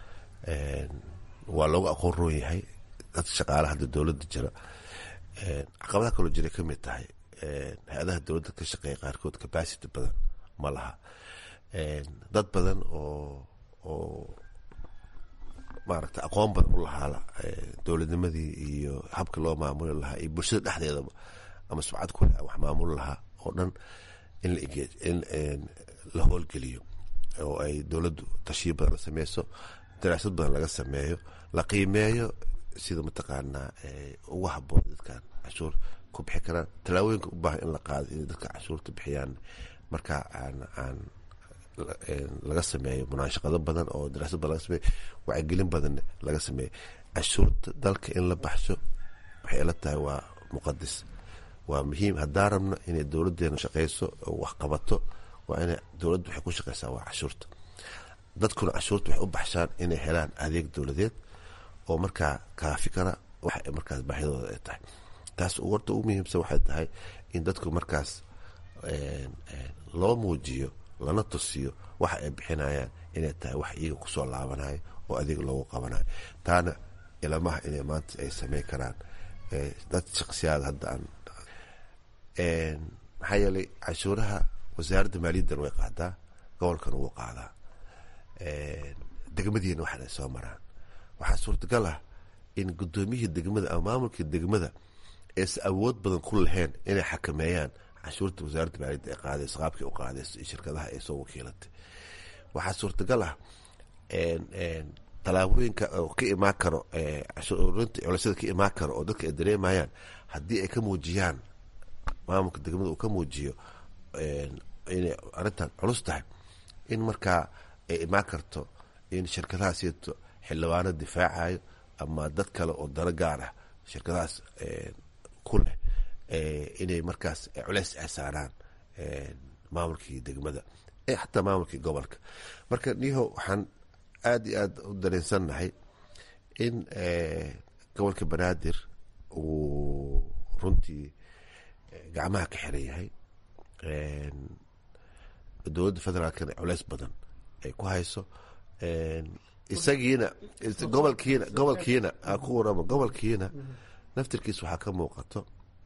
waa loogu aqoon roon yahay dad shaqaalaha hadda dowladda jira caqabadaha kaloo jiray ka mid tahay hay-adaha dowladda ka shaqeeya qaarkood capacity badan ma laha dad badan oo oo maaragta aqoon badan u lahaa dowladnimadii iyo habka loo maamuli lahaa iyo bulshada dhexdeedaba ama subcad ku wax maamuli lahaa oo dhan in la in la howlgeliyo oo ay dowladdu tashiyo badan la sameyso daraasad badan laga sameeyo la qiimeeyo sida mataqaanaa ugu haboon dadkan cashuur ku bixi karaan tallaabooyinka u baahan in la qaado inay dadka cashuurta bixiyaan marka aan aan laga sameeyo munaashaqado badan oo daraasad badan laga sameeyo wacyigelin badan laga sameeyo cashuurta dalka in la baxsho waxay ila tahay waa muqadis waa muhiim haddaan rabno inay dowladeena shaqeyso oo wax qabato waa ina dowladdu waxay ku shaqeysaa waa cashuurta dadkuna cashuurta waxay u baxshaan inay helaan adeeg dowladeed oo markaa kaafi kara waxa ay markaas baahidooda ay tahay taas warta ugu muhiimsan waxay tahay in dadku markaas loo muujiyo lana tusiyo waxa ay bixinayaan inay tahay wax iyaga kusoo laabanayo oo adeeg loogu qabanayo taana ilamaha inay maanta ay sameyn karaan dad shaqsiyaada hadda aan maxaa yeelay cashuuraha wasaaradda maaliyaddan way qaadaa gobolkan wuu qaadaa degmadiina waxaana soo maraan waxaa suurtagal ah in guddoomiyihii degmada ama maamulkii degmada aysan awood badan ku lahayn inay xakameeyaan canshuurta wasaaradda maaliyadda ay qaadayso qaabkay u qaadayso iyo shirkadaha ay soo wakiilatay waxaa suurtagal ah tallaabooyinka ka imaan karo cashuurinta culisyada ka imaan karo oo dadka ay dareemayaan haddii ay ka muujiyaan maamulka degmada uu ka muujiyo inay arrintan culus tahay in markaa ay imaan karto in shirkadaha sito xildhibaano difaacayo ama dad kale oo dano gaar ah shirkadahaas ku leh inay markaas culeys ay saaraan maamulkii degmada xataa maamulkii gobolka marka niho waxaan aada iyo aada u dareensannahay in gobolka banaadir uu runtii gacmaha ka xiran yahay dowladda federaalkana culeys badan ay ku hayso isagiina gobolkiina gobolkiina ku waramo gobolkiina naftirkiis waxaa ka muuqato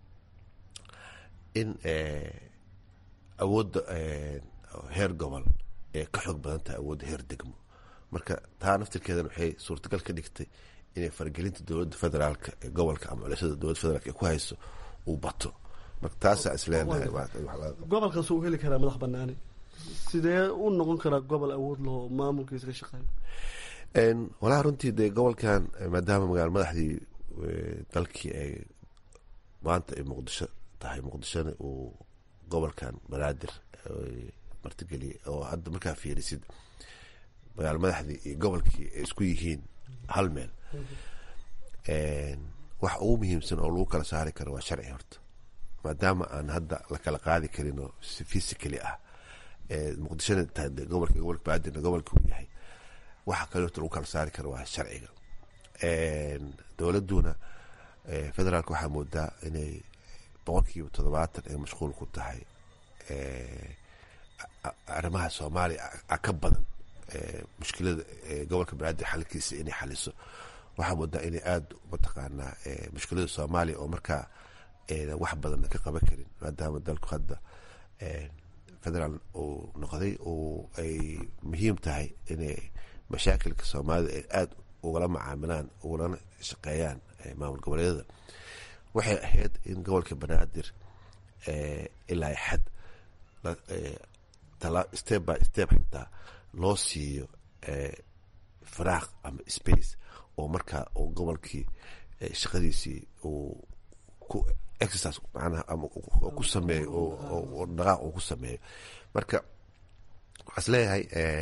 in awoodda heer gobol ee ka xoog badan tahay awoodda heer degmo marka taa naftirkeedana waxay suurtagal ka dhigtay inay faragelinta dowladda federaalka ee gobolka ama culisyada dowladda federaalk ee ku hayso uu bato marka taasaa isleenahay gobolkaas uu heli karaa madax banaani sidee u noqon karaa gobol awood laho maamulkiisa ka shaqeeyo walahi runtii dee gobolkan maadaama magaalo madaxdii dalkii ay maanta ay muqdisho tahay muqdishona uu gobolkan banaadir martigeliyay oo hadda markaa fiirisid magaalo madaxdii iyo gobolkii ay isku yihiin hal meel wax ugu muhiimsan oo lagu kala saari karo waa sharci horta maadaama aan hadda la kala qaadi karin oo si physically ah muqdishona tahay gobolka gobolka banaadirna gobolka uu yahay waxa kale horta lagu kala saari karo waa sharciga dowladuna federaalka waxaa moodaa inay boqolkiiba toddobaatan ay mashquul ku tahay arrimaha soomaaliya ka badan mushkilada gobolka banaadir xalkiisa inay xaliso waxaa moodaa inay aada mataqaanaa mushkilada soomaaliya oo markaa wax badan ka qaban karin maadaama dalku hadda federaal uu noqday oo ay muhiim tahay inay mashaakilka soomaalida ay aada ugala macaamilaan ugulana shaqeeyaan maamul goboleedyada waxay ahayd in gobolka banaadir ilaa xad step by step xitaa loo siiyo faraaq ama space oo markaa uu gobolkii shaqadiisii uu ku exercise macnaha ama ku sameeyo oo dhaqaaq uu ku sameeyo marka waxaa is leeyahay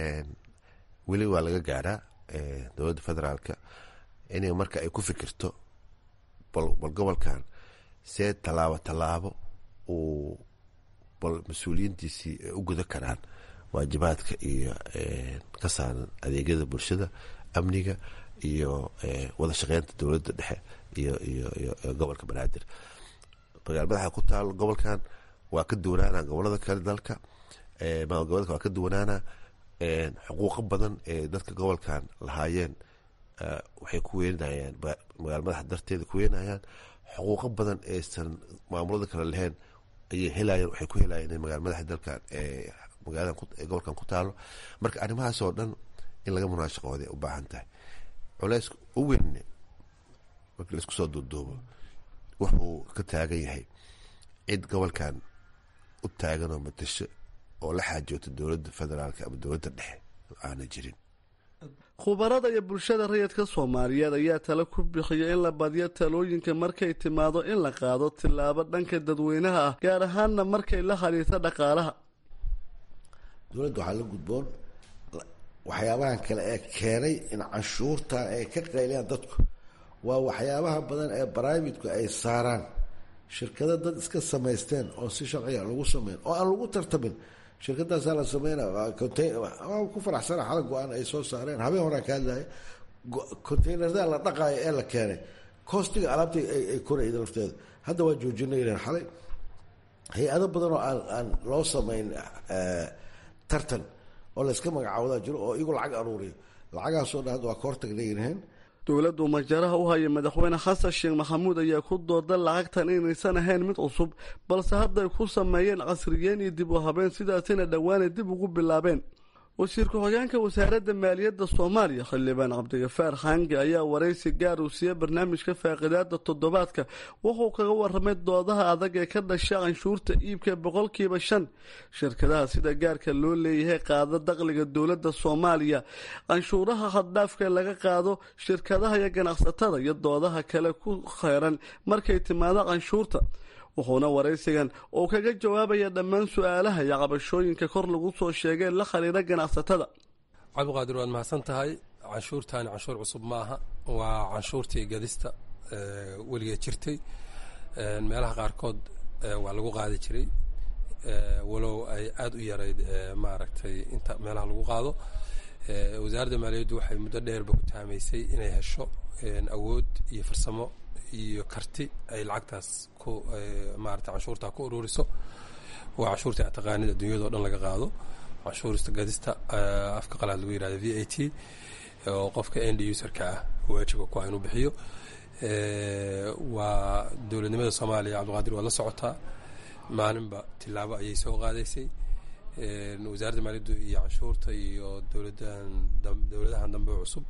weli waa laga gaadhaa dowladda federaalka inay marka ay ku fikirto bal bal gobolkan see tallaabo tallaabo uu bal mas-uuliyiintiisii ay u guda karaan waajibaadka iyo ka saaran adeegyada bulshada amniga iyo wada shaqeynta dowladda dhexe iyo iyo iyo gobolka banaadir magaal madaxa ku taalo gobolkan waa ka duwanaana gobolada kale dalka maamul goboleedka waa ka duwanaana xuquuqo badan ee dadka gobolkan lahaayeen waxay ku weenayaan magaal madaxa darteeda ku weenayaan xuquuqo badan aysan maamulada kale lahayn ayay helayeen waxay ku helayeen in magaal madaxa dalkan magaalada gobolkan ku taalo marka arrimahaas oo dhan in laga munaashaqooday u baahan tahay culeys u weyne markii laisku soo duuduubo wuxuu ka taagan yahay cid gobolkan u taagan oo matasho oo la xaajoota dowladda federaalk ama dowladda dhexe aana jirin khubarada iyo bulshada rayidka soomaaliyeed ayaa tale ku bixiya in la badiyo talooyinka markay timaado in la qaado tillaabo dhanka dadweynaha ah gaar ahaanna markay la xiriirta dhaqaalaha dowladda waxaa la gudboon waxyaabahan kale ee keenay in canshuurta ay ka qayliyaan dadku waa waxyaabaha badan ee baraamitku ay saaraan shirkado dad iska samaysteen oo si sharciga lagu sameyn oo aan lagu tartamin shirkadaasaa la sameyna ku faraxsana xala go-aan ay soo saareen habeen horaa ka hadlaya containerada la dhaqaayo ee la keenay kostiga alaabta ay korayda lafteeda hadda waa joojina yireen xalay hay-ado badan oo aan aan loo sameyn tartan oo layska magacaawdaa jiro oo iyagu lacag aruuriyo lacagaasoo dhan hadda waa ka hortagna yiraheen dowladdu majaraha u haya madaxweyne xasan sheekh maxamuud ayaa ku dooda lacagtan inaysan ahayn mid cusub balse hadday ku sameeyeen casriyeen iyo dib u habeen sidaasina dhowaanay dib ugu bilaabeen wasiir ku-xigeenka wasaaradda maaliyadda soomaaliya xildhibaan cabdigafaar xaangi ayaa waraysi gaar uu siiyey barnaamijka faaqidaada toddobaadka wuxuu kaga waramay doodaha adag ee ka dhasha canshuurta iibka boqolkiiba shan shirkadaha sida gaarka loo leeyahay qaada dakhliga dowladda soomaaliya canshuuraha haddhaafka laga qaado shirkadaha iyo ganacsatada iyo doodaha kale ku kheyran markay timaado canshuurta wuxuuna waraysigan uu kaga jawaabaya dhammaan su-aalaha iyo cabashooyinka kor lagu soo sheegay la khariira ganacsatada cabdiqaadir waad mahadsan tahay canshuurtaani canshuur cusub ma aha waa canshuurtii gadista weligeed jirtay meelaha qaarkood waa lagu qaadi jiray walow ay aada u yarayd maaragtay inta meelaha lagu qaado wasaaradda maaliyaddu waxay muddo dheerba ku taamaysay inay hesho awood iyo farsamo iyo karti ay lacagtaas ku maarata canshuurtaa ku ururiso waa canshuurta taqaanid adduunyado dhan laga qaado canshuurista gadista afka qalaad lagu yihahda v a t oo qofka end userka ah waajiba ku inuu bixiyo waa dowladnimada soomaaliya cabdiqaadir waa la socotaa maalinba tilaabo ayay soo qaadaysay wasaaradda maaliyaddu iyo canshuurta iyo dowladan dowladahan dambe cusub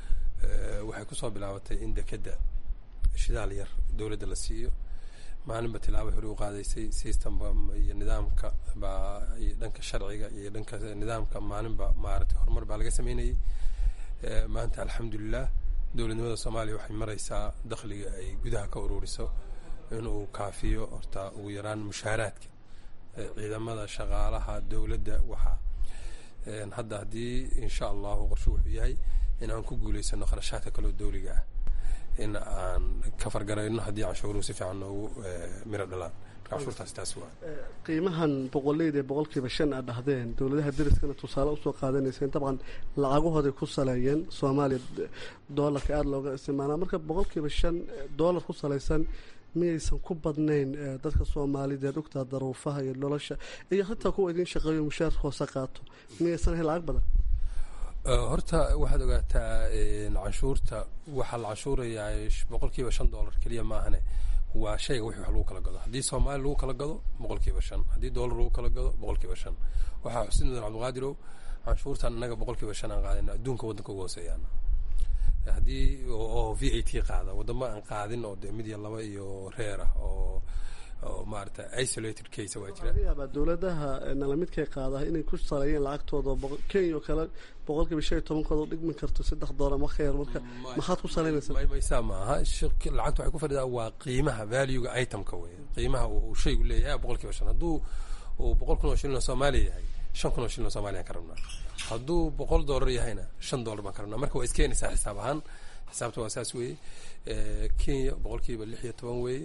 waxay kusoo bilaabatay in dekeda shidaal yar dowladda la siiyo maalinba tilaabo hore u qaadaysay systemba iyo nidaamka baa iyo dhanka sharciga iyo dhanka nidaamka maalinba maaragtay horumar baa laga sameynayay maanta alxamdulilah dowladnimada soomaaliya waxay maraysaa dakhliga ay gudaha ka ururiso inuu kaafiyo horta ugu yaraan mushaaraadka ciidamada shaqaalaha dowladda waxaa hadda haddii insha allahu qorshe wuxuu yahay in aan ku guulaysano kharashaadka kaloo dowliga ah in aan ka fargarayno haddii canshuuruhu si fiican noogu miro dhalaan marka canshuurtaasi taas waa qiimahan boqoleyda ee boqolkiiba shan aad dhahdeen dowladaha dariskana tusaale usoo qaadanayseen dabcan lacagahooday ku saleeyeen soomaaliya doolarka aada looga isticmaalaa marka boqolkiiba shan doolar ku salaysan miyaysan ku badnayn dadka soomaalideed ogtaa daruufaha iyo nolosha iyo xitaa kuwa idiin shaqeeyo mushaar hoose qaato miyaysan ahayn lacag badan horta waxaad ogaataa canshuurta waxaa la canshuurayaa boqol kiiba shan dollar keliya maahane waa shayga wixii wax lagu kala gado haddii soomaali lagu kala gado boqol kiiba shan haddii dollar lagu kala gado boqol kiiba shan waxaa xusin mudan cabdiqaadirow canshuurtan innaga boqol kiiba shan aan qaadina adduunka waddanka uga hooseeyaan haddii oo v a t qaada waddamo aan qaadin oo dee mid iyo laba iyo reer ah oo oo maarata isolated case waa jira laga yaabaa dowladaha nalamidkay qaadaha inay ku saleeyeen lacagtooda kenya oo kale boqolkiiba shan iyo tobankooda u dhigmi karto saddex doolar ma khayr marka maxaad ku saleynaysaa maysaa maaha lacagta waxay ku fadhidaa waa qiimaha valuega itemka wey qiimaha uu shaygu leeyahay boqol kiiba shan hadduu uu boqol kun oo shilin oo soomaaliya yahay shan kun oo shilin oo soomaaliya ka rabnaa hadduu boqol doolar yahayna shan doolar baan ka rabnaa marka waa iskeenaysaa xisaab ahaan xisaabta waa saas weeye kenya boqolkiiba lix iyo toban weeye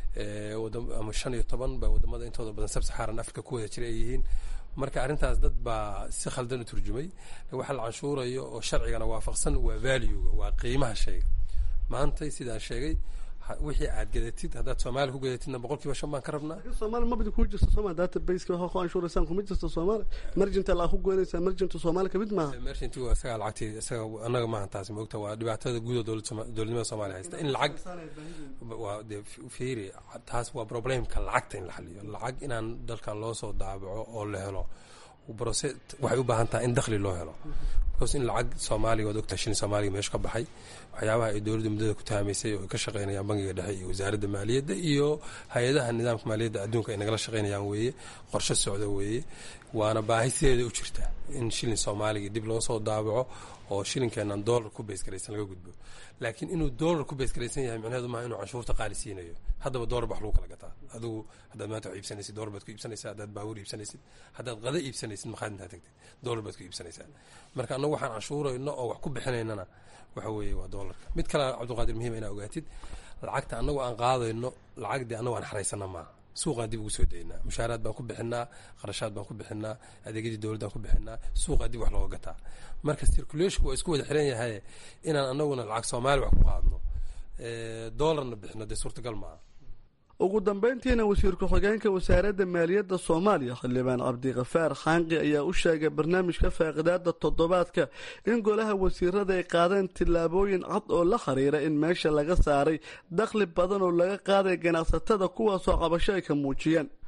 ama shan iyo toban ba wadamada intooda badan sabsaxaaran africa ku wada jira ay yihiin marka arrintaas dad baa si khaldan u turjumay waxa la canshuurayo oo sharcigana waafaqsan waa valuega waa qiimaha shayga maantay sidaan sheegay wixii aad gadatid haddaad soomaaliya ku gadatidna boqol kiiba shan baan ka rabnaa soomaaliya mabadi kuu jirta sooma databaseka waxa ku anshuuraysaan kuma jirta soomaaliya mergenta lacag ku goynaysaa mergenta soomaaliya kamid maaha mergenti waa isagaa lacagtii isaga annaga maaha taasi moogta waa dhibaatada guud oo dowladnimada soomaaliya haysta in lacag waa dee fiiri taas waa problemka lacagta in la xaliyo lacag inaan dalkan loo soo daabaco oo la helo brose waxay u baahan tahay in dakhli loo helo because in lacag soomaaliga waad ogtahay shilin soomaaliga meesha ka baxay waxyaabaha ay dowladda muddada ku taamaysay oo ay ka shaqeynayaan bangiga dhexe iyo wasaaradda maaliyadda iyo hay-adaha nidaamka maaliyadda adduunka ay nagala shaqeynayaan weeye qorshe socda weeye waana baahi sideeda u jirta in shilin soomaaliga dib loo soo daabaco oo shilinkeenan dollar ku beesgaraysan laga gudbo laakiin inuu dollar ku beesgaraysan yahay micnaheedu maaha inuu canshuurta qaali siinayo haddaba dollar bax lagu kala gataa adigu haddaad maanta wax iibsanaysid dollar baad ku iibsanaysaa haddaad baabuur iibsanaysid haddaad qada iibsanaysid maqaad intaad tagtid dollar baad ku iibsanaysaa marka annagu waxaan canshuurayno oo wax ku bixinaynana waxa weeye waa dollarka mid kale cabdiqaadir muhiim inaa ogaatid lacagta annagu aan qaadayno lacagdii annagu aan xaraysana maaha suuqaan dib ugu soo daynaa mushaaraad baan ku bixinaa qarashaad baan ku bixinaa adeegyadii dowladdaan ku bixinaa suuqaa dib wax looga gataa marka circulationku waa isku wada xiran yahay inaan anaguna lacag soomaali wax ku qaadno dollarna bixino dee suurtagal maaha ugu dambeyntiina wasiir ku-xigeenka wasaaradda maaliyadda soomaaliya xildhibaan cabdikafaar xaanqi ayaa u sheegay barnaamijka faaqidaada toddobaadka in golaha wasiirada ay qaadeen tillaabooyin cad oo la xiriira in meesha laga saaray dakhli badan oo laga qaaday ganacsatada kuwaasoo cabasho ay ka muujiyeen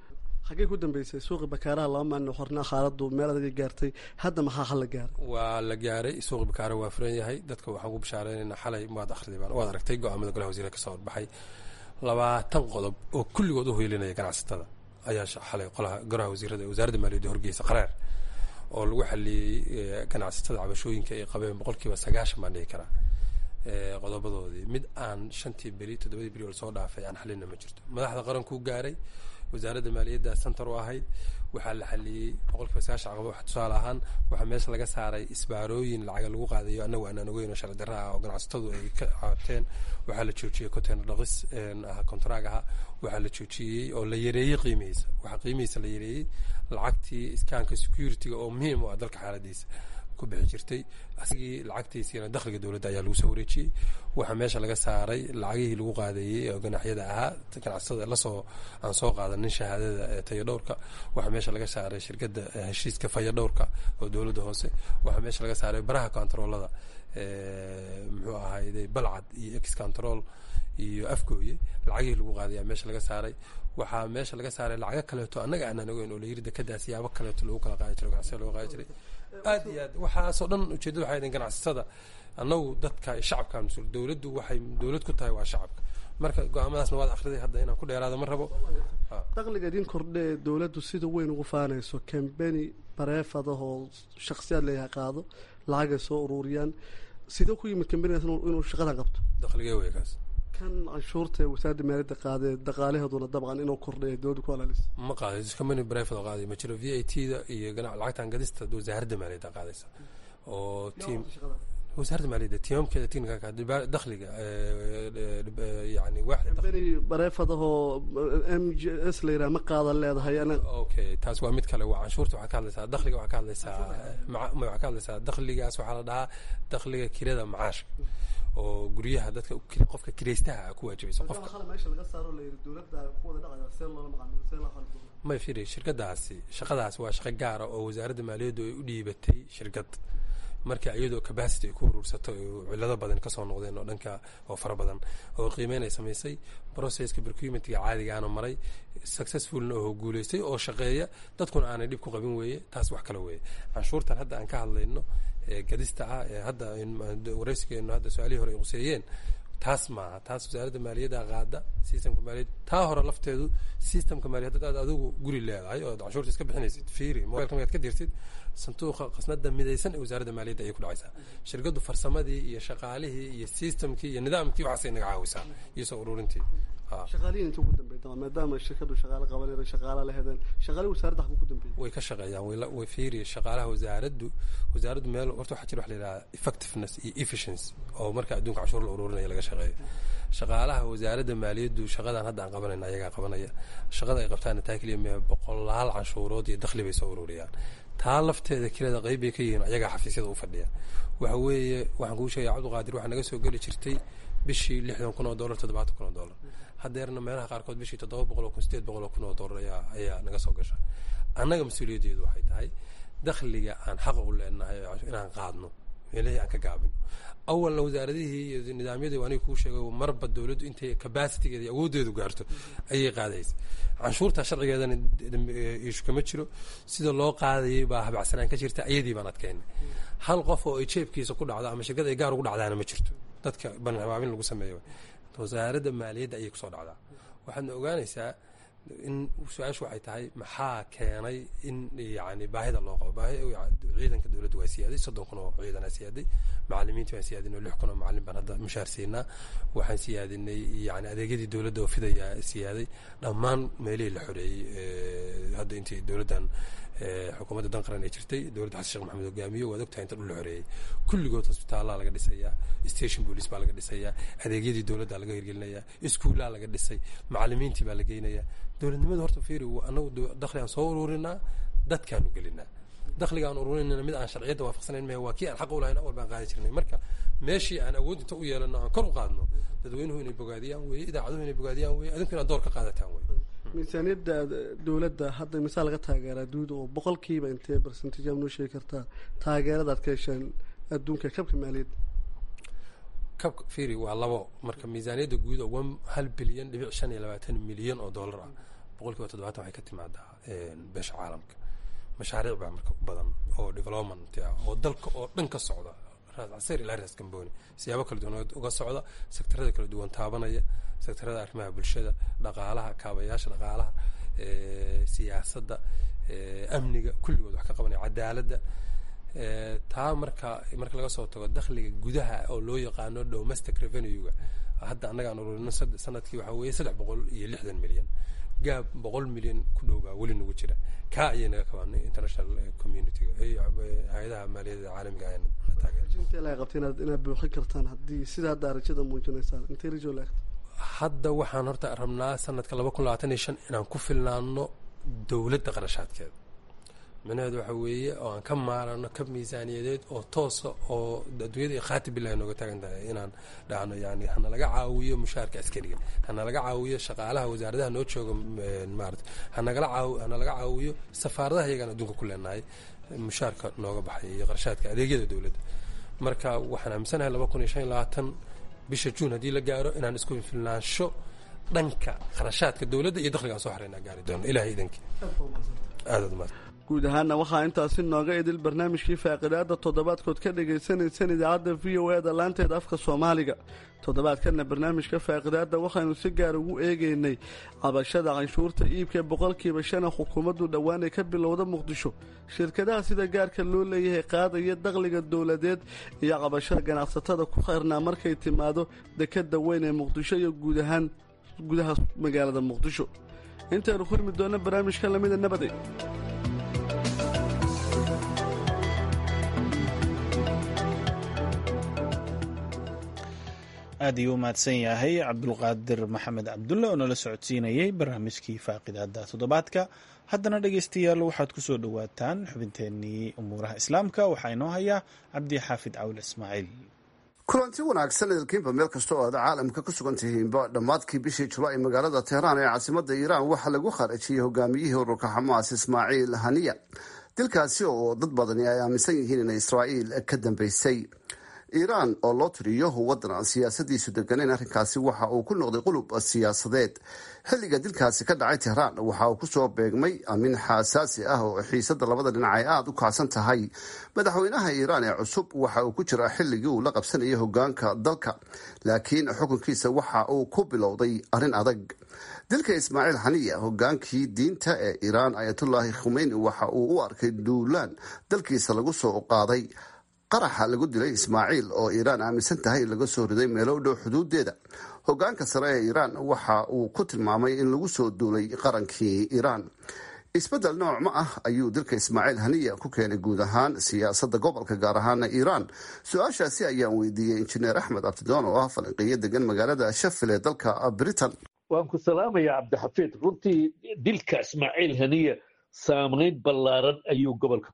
xaggey ku dambeysay suuqi bakaaraha laba maalin xornaa xaaladu meel adaga gaartay hadda maxaa xal la gaaray waa la gaaray suuqi bakaara waa furan yahay dadka waxaan ku bashaareynayna xalay waad akhriday waad aragtay go-aamada golaha wasiirka kasoo horbaxay labaatan qodob oo kulligood u hoylinaya ganacsatada ayaa xalay qolaha golaha wasiirada wasaaradda maaliyadda horgeysa qaraar oo lagu xaliyey ganacsatada cabashooyinka ay qabeen boqolkiiba sagaashan baan dhihi karaa qodobadoodii mid aan shantii beri toddobadii beri oo lasoo dhaafay aan xalina ma jirto madaxda qarankuu gaaray wasaaradda maaliyadda center u ahayd waxaa la xaliyey boqolkiiba sagaashan caqaba wax tusaale ahaan waxaa meesha laga saaray isbaarooyin lacaga lagu qaadayo annagu aanaan ogeyn oo sharci darra ah oo ganacsatadu ay ka caateen waxaa la joojiyey container dhaqis kontraag aha waxaa la joojiyey oo la yareeyey qiimihiisa waxaa qiimihiisa la yareeyey lacagtii iskaanka security-ga oo muhiim u ah dalka xaaladiisa ku bixi jirtay asigii lacagtiisiina dakhliga dowladda ayaa lagu soo wareejiyey waxaa meesha laga saaray lacagihii lagu qaadayey oo ganaxyada ahaa ganacsatada lasoo aan soo qaadanin shahaadada tayadhowrka waxaa meesha laga saaray shirkadda heshiiska fayadhowrka oo dowladda hoose waxaa meesha laga saaray baraha kontaroolada muxuu ahayday balcad iyo ex control iyo afgooye lacagihii lagu qaadayaa meesha laga saaray waxaa meesha laga saaray lacago kaleeto annaga aanaan ogeyn oo layiri dekadaas yaabo kaleeto lagu kala qaadi jiro ganacsiga lagu qaadi jiray aad iyo aad waxaasoo dhan ujeedada waxay ahayd ganacsatada annagu dadka shacabka mas-uul dowladdu waxay dowlad ku tahay waa shacabka marka go-aamadaasna waad akhriday hadda inaan ku dheeraado ma rabo dakhliga idin kordhe ee dowladdu sida weyn ugu faanayso kambeni bareefadahoo shaksiyaad leeyahay qaado lacagay soo ururiyaan sidee ku yimid kambenigaas inuu shaqadan qabto dakhligee wey kaas kan canshuurta ee wasaaradda maaliyadda qaadee dhaqaalaheeduna dabcan inuu kordhay dowladda ku alaalis ma qaaday company brevet oo qaaday ma jiro v a t da iyo lacagtan gadista wasaaradda maaliyadda qaadaysa oo team wasaaradda maaliyadda tiimamkeeda technicalka dakhliga yani kambeni bareefadahoo m j s la yidhaha ma qaadan leedahay okay taas waa mid kale waa canshuurta waxaa ka hadlaysaa dakhliga waxaa ka hadlaysaa waxaa ka hadlaysaa dakhligaas waxaa la dhahaa dakhliga kirada macaashka oo guryaha dadka qofka kiraystaha ku waajibaysa qofka meesha laga saaro la yidhi dowladda ku wada dhacaya see loola maqaano see loo qaldo may firi shirkadaasi shaqadaas waa shaqo gaara oo wasaaradda maaliyaddu ay u dhiibatay shirkad marka iyadoo capacity ay ku uruursato cillado badan kasoo noqdeen oo dhanka oo fara badan oo qiimeyn ay samaysay processka procurementiga caadigaana maray successfulna oo guulaystay oo shaqeeya dadkuna aanay dhib ku qabin weeye taas wax kale weeye canshuurtan hadda aan ka hadlayno gadista ah ee hadda waraysigeenu hadda su-aalihii hore ay quseeyeen taas maaha taas wasaaradda maaliyadda qaada systemka maaliyad taa hore lafteedu systemka maaliyad haddaad adigu guri leedahay oo canshuurta iska bixinaysid fiiri mobilka markaad ka dirtid sanduuqa qasnada midaysan ee wasaaradda maaliyadda ayay ku dhacaysaa shirkaddu farsamadii iyo shaqaalihii iyo systemkii iyo nidaamkii waxaasay naga caawisaa iyo soo ururintii shaqaaliyin inta ugu dambeeyay maadaama shirkadu shaqaale qabanayda shaqaala la hedan shaqaalihi wasaaradda xaguu ku dambeeyay way ka shaqeeyaan way way fiiri shaqaalaha wasaaraddu wasaaraddu meel horta waxaa jira wax la yidhaha effectiveness iyo efficiency oo marka adduunka cashuur la ururinaya laga shaqeeyo shaqaalaha wasaaradda maaliyaddu shaqadan hadda aan qabanayna ayagaa qabanaya shaqada ay qabtaana taa keliya mee boqolaal canshuurood iyo dakhli bay soo ururiyaan taa lafteeda kelida qayb bay ka yihiin ayagaa xafiisyada u fadhiya waxa weeye waxaan kuu sheegaya cabdiqaadir waxaa naga soo geli jirtay bishii lixdan kun oo dollar toddobaatan kun oo dollar haddeerna meelaha qaarkood bishii toddoba boqol oo kun sideed boqol oo kun oo dollar ayaa ayaa naga soo gasha annaga mas-uuliyaddeedu waxay tahay dakhliga aan xaqa u leenahay inaan qaadno meelihii aan ka gaabino awalna wasaaradihii iyo nidaamyadii aniga kuu sheegay marba dowladdu intay capacitigeeda iyo awooddeedu gaarto ayay qaadaysa canshuurta sharcigeedana ishu kama jiro sida loo qaadayay baa habacsanaan ka jirta ayadii baan adkeynay hal qof oo ay jeebkiisa ku dhacdo ama shirkad ay gaar ugu dhacdaana ma jirto dadka banhabaabin lagu sameeyo wasaaradda maaliyadda ayay kusoo dhacdaa waxaadna ogaanaysaa in su-aashu waxay tahay maxaa keenay in yani baahida loo qabo baahi ciidanka dowladda waa siyaaday soddon kun oo ciidanaa siyaaday macalimiintii waan siyaadinay lix kun oo macalin baan hadda mushaar siinaa waxaan siyaadinay yani adeegyadii dowladda oo fidayaa siyaaday dhammaan meelihii la xoreeyey hadda intii dowladdan xukuumadda dan qaran ay jirtay dowladda xasan sheekh maxamed hogaamiyo waad ogtahay inta dhul la xoreeyey kulligood hosbitaallaa laga dhisayaa station police baa laga dhisayaa adeegyadii dowladda laga hirgelinayaa iskuullaa laga dhisay macalimiintii baa la geynayaa dowladnimadu horta fiiri anagu dakhli aan soo ururinaa dadkaanu gelinaa dakhliga aan ururinayna mid aan sharciyadda waafaqsanayn mahe waa kii aan xaq u lahayn awal baan qaadi jirnay marka meeshii aan awood inta u yeelano aan kor u qaadno dadweynuhu inay bogaadiyaan weeye idaacaduhu inay bogaadiyaan weeye adinku inaad door ka qaadataan weye miisaaniyadda dowladda hadda misaal laga taageeraa duuda oo boqolkiiba intee barsentage noo sheegi kartaa taageerada aad ka hesheen adduunka kabka maaliyadda kabka firi waa labo marka miisaaniyadda guud oo hal bilyan dhibic shan iyo labaatan milyan oo dollar ah boqol kiiba toddobaatan waxay ka timaadaa beesha caalamka mashaariic baa marka u badan oo development ah oo dalka oo dhan ka socda raas casir ilaa raas gamboni siyaabo kala duwan uga socda sektarada kala duwan taabanaya sektarada arrimaha bulshada dhaqaalaha kaabayaasha dhaqaalaha siyaasadda amniga kulligood wax ka qabanaya cadaaladda taa marka marka laga soo tago dakhliga gudaha oo loo yaqaano domestic revenue-ga hadda annaga aan ururino sanadkii waxaa weeye saddex boqol iyo lixdan milyan gaab boqol milyan ku dhow baa weli nagu jira kaa ayay naga kabaanay international community-ga hay-adaha maaliyadda caalamiga ayana na taageera qabta inaad inaad buuxin kartaan haddii sida hadda arajada muujinaysaan intay rajo laagta hadda waxaan horta rabnaa sanadka laba kun labaatan iyo shan inaan ku filnaano dowladda qarashaadkeeda micnaheedu waxa weeye oo aan ka maarano ka miisaaniyadeed oo toosa oo adduunyada iyo khaati billahi nooga taagan tahay inaan dhahno yani hana laga caawiyo mushaarka askariga hana laga caawiyo shaqaalaha wasaaradaha noo jooga maarata hanagala caaw hana laga caawiyo safaaradaha iyagaan adduunka ku leenahay mushaarka nooga baxay iyo qarashaadka adeegyada dowladda marka waxaan aaminsanahay laba kun iyo shan iyo labaatan bisha juun haddii la gaaro inaan isku filnaansho dhanka kharashaadka dowladda iyo dakhligaan soo xareynaa gaari doono ilahay idankii aadaad umaad guud ahaana waxaa intaasi nooga idil barnaamijkii faaqidaada toddobaadkood ka dhagaysanaysaan idaacadda v o e da laanteeda afka soomaaliga toddobaadkana barnaamijka faaqidaada waxaynu si gaar ugu eegaynay cabashada canshuurta iibka boqolkiiba shana xukuumaddu dhowaan ay ka bilowda muqdisho shirkadaha sida gaarka loo leeyahay qaadaya dakhliga dowladeed iyo cabashada ganacsatada ku xirnaa markay timaado dekada weyn ee muqdisho iyo guud ahaan gudaha magaalada muqdisho intaynu kulmi doona barnaamijka lamida nabade aad ayuu u mahadsan yahay cabdulqaadir maxamed cabdulle oo nala socodsiinayay barnaamijkii faaqidaada toddobaadka haddana dhegeystayaal waxaad ku soo dhowaataan xubinteenii umuuraha islaamka waxaa inoo hayaa cabdi xaafid cawil ismaaciil kulanti wanaagsan idilkiinba meel kasta oo aad caalamka ku sugan tihiinba dhammaadkii bishii julaay magaalada tehraan ee caasimada iiraan waxaa lagu khaarajiyey hogaamiyihii ururka xamaas ismaaciil haniya dilkaasi oo dad badani ay aaminsan yihiin inay israa'iil ka dambeysay iiraan oo loo tiriyo waddan aan siyaasadiisu deganeyn arrinkaasi waxa uu ku noqday qulub siyaasadeed xilliga dilkaasi ka dhacay tehraan waxa uu kusoo beegmay amin xaasaasi ah oo xiisada labada dhinac ay aada u kacsan tahay madaxweynaha iiraan ee cusub waxa uu ku jiraa xilligii uu la qabsanayay hogaanka dalka laakiin xukunkiisa waxa uu ku bilowday arrin adag dilka ismaaciil xaniya hogaankii diinta ee iiraan ayatullaahi khumeyni waxa uu u arkay duulaan dalkiisa lagu soo qaaday qaraxa lagu dilay ismaaciil oo iiraan aaminsan tahay in laga soo riday meelo u dhow xuduudeeda hogaanka sare ee iiraan waxa uu ku tilmaamay in lagu soo duulay qarankii iiraan isbedel nooc ma ah ayuu dilka ismaaciil haniya ku keenay guud ahaan siyaasada gobolka gaar ahaana iiraan su-aashaasi ayaan weydiiyey injineer axmed abdidoon oo ah falanqeeyo degan magaalada shafil ee dalka britain waan ku salaamaya cabdixafiid runtii dilka ismaaciil haniya saamayn ballaaran ayuu gobolka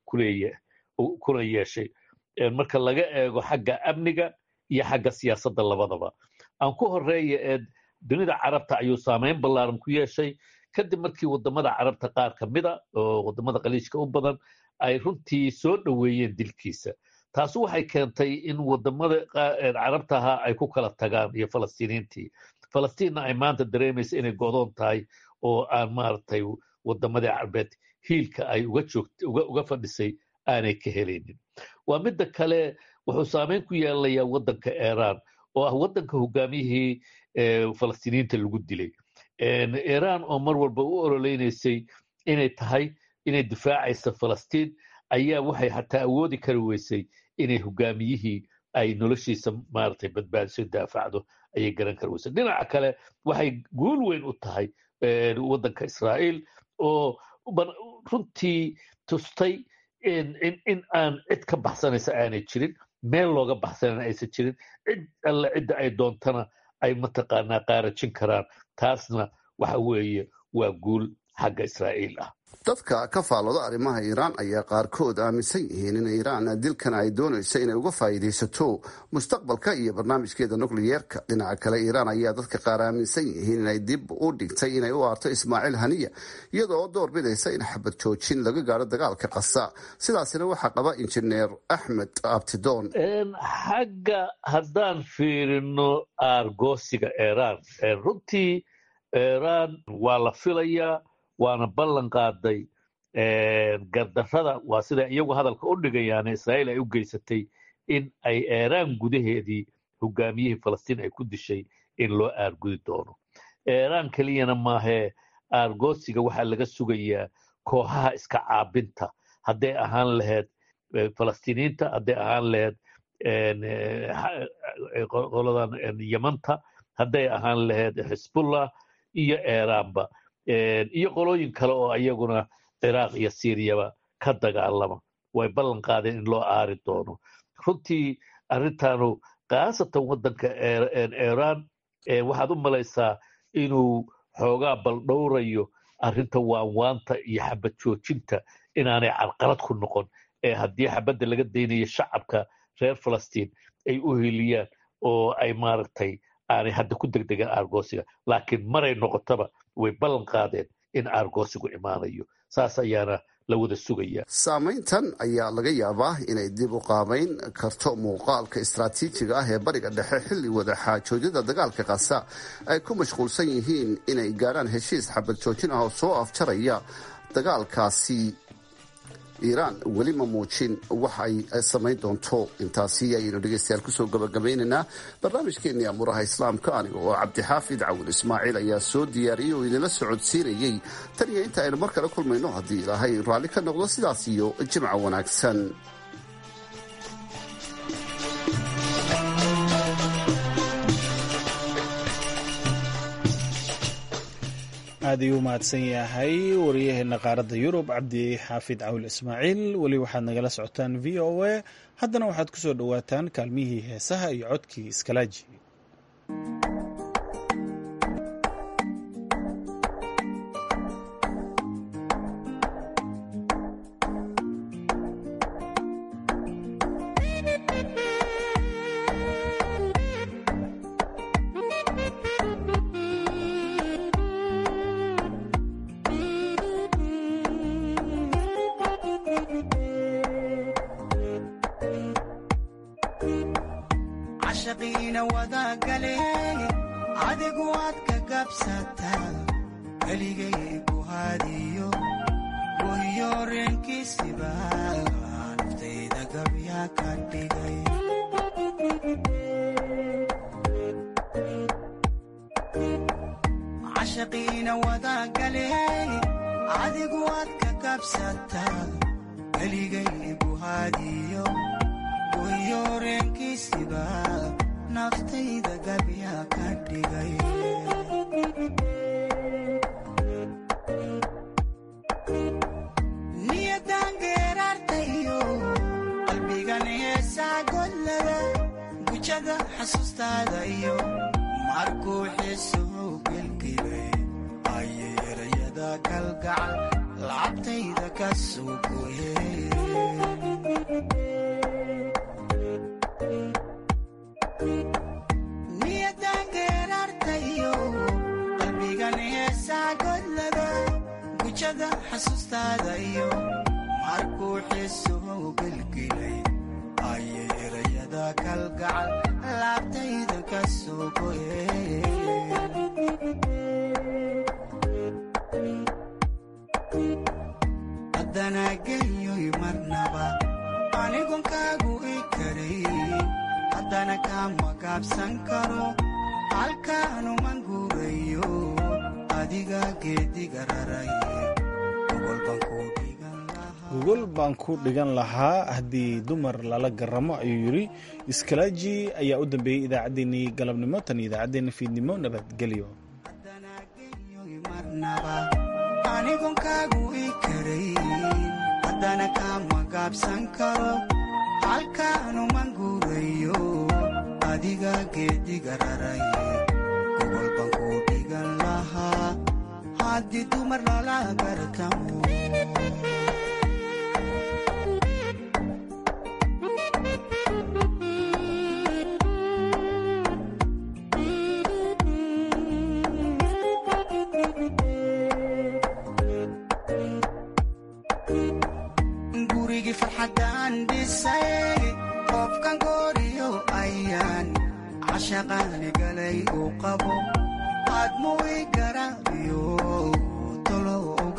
kula yeeshay marka laga eego xagga amniga iyo xagga siyaasadda labadaba aan ku horeeya ee dunida carabta ayuu saamayn ballaaran ku yeeshay kadib markii wadamada carabta qaar ka mida oo wadamada qaliijka u badan ay runtii soo dhoweeyeen dilkiisa taasi waxay keentay in wadamada carabta ahaa ay ku kala tagaan iyo falastiiniintii falastiinna ay maanta dareemaysa inay godoon tahay oo aan maaragtay wadamadii carbeed hiilka ay uga fadhisay aanay ka helaynin waa midda kale wuxuu saamayn ku yeelanayaa waddanka iiraan oo ah waddanka hogaamiyihii falastiiniyiinta lagu dilay iiraan oo mar walba u ololeynaysay inay tahay inay difaacaysa falastiin ayaa waxay hataa awoodi kari weysay inay hogaamiyihii ay noloshiisa maaragtay badbaadiso daafacdo ayay garan kari weysay dhinaca kale waxay guul weyn u tahay waddanka israa'iil oo runtii tustay in aan cid ka baxsanaysa aanay jirin meel looga baxsanana aysan jirin cid alle cidda ay doontana ay mataqaanaa qaarajin karaan taasna waxa weeye waa guul xagga israa'iil ah dadka ka faallooda arrimaha iiraan ayaa qaarkood aaminsan yihiin in iiraan dilkan ay doonayso inay uga faa'iidaysato mustaqbalka iyo barnaamijkeeda nukliyeerka dhinaca kale iiraan ayaa dadka qaar aaminsan yihiin inay dib u dhigtay inay u aarto ismaaciil haniya iyadoo door bidaysa in xabad joojin laga gaaro dagaalka qasa sidaasina waxaa qaba injineer axmed abtidoon xagga haddaan fiirino aargoosiga iiraan runtii iiraan waa la filayaa waana ballan qaaday gardarrada waa sida iyagu hadalka u dhigayaan israa'iil ay u geysatay in ay eeraan gudaheedii hogaamiyihii falastiin ay ku dishay in loo aargudi doono eeraan keliyana maahee aargoosiga waxaa laga sugayaa kooxaha iska caabinta hadday ahaan lahayd falastiiniyiinta hadday ahaan lahayd qoladan yamanta hadday ahaan lahayd xisbullah iyo eeraanba iyo qolooyin kale oo iyaguna ciraaq iyo siiriyaba ka dagaalama way ballan qaadeen in loo aari doono runtii arrintaanu khaasatan waddanka eeraan waxaad u malaysaa inuu xoogaa baldhowrayo arrinta waanwaanta iyo xabad joojinta inaanay carqalad ku noqon ee haddii xabadda laga daynayo shacabka reer falastiin ay u heliyaan oo ay maaragtay aanay hadda ku degdegan aargoosiga laakiin maray noqotaba way ballan qaadeen in aargoosigu imaanayo saas ayaana la wada sugaya saamayntan ayaa laga yaabaa inay dib u qaabayn karto muuqaalka istraatiijiga ah ee bariga dhexe xilli wada xaajoojyada dagaalka kasa ay ku mashquulsan yihiin inay gaadhaan heshiis xabad joojin ah oo soo afjaraya dagaalkaasi iiraan weli ma muujin wax ay samayn doonto intaasi ayaynu dhegeystayaal kusoo gabagabaynaynaa barnaamijkeenii amuuraha islaamka aniga oo cabdixaafid cawil ismaaciil ayaa soo diyaariyey oo idinla socodsiinayey tan iyo inta aynu mar kale kulmayno haddii ilaahay raalli ka noqdo sidaas iyo jimca wanaagsan aad ayuu u mahadsan yahay wariyaheena qaaradda yurub cabdi xaafid cawil ismaaciil weli waxaad nagala socotaan v o a haddana waxaad ku soo dhowaataan kaalmihii heesaha iyo codkii iskalaaji gogol baan ku dhigan lahaa haddii dumar lala garamo ayuu yidhi iskalaaji ayaa u dambeeyey idaacaddeenii galabnimo tan iyo idaacaddeenna fiidnimo nabadgelyo haddana kama gaabsan karo halkaanuman guurayo adiga geediga raraye gogol baan ku dhigan lahaa haddii dumar lala gartamo gurigii farxaddaan dhisay qofkan gooriyo ayaan cashaqaani galay uu qabo aadmuu i garaabiyo tolo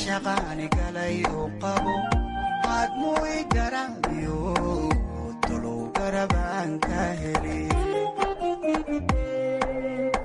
cashaqaani galay u qabo aadmuu i garaabiyo tolow garabaan ka heli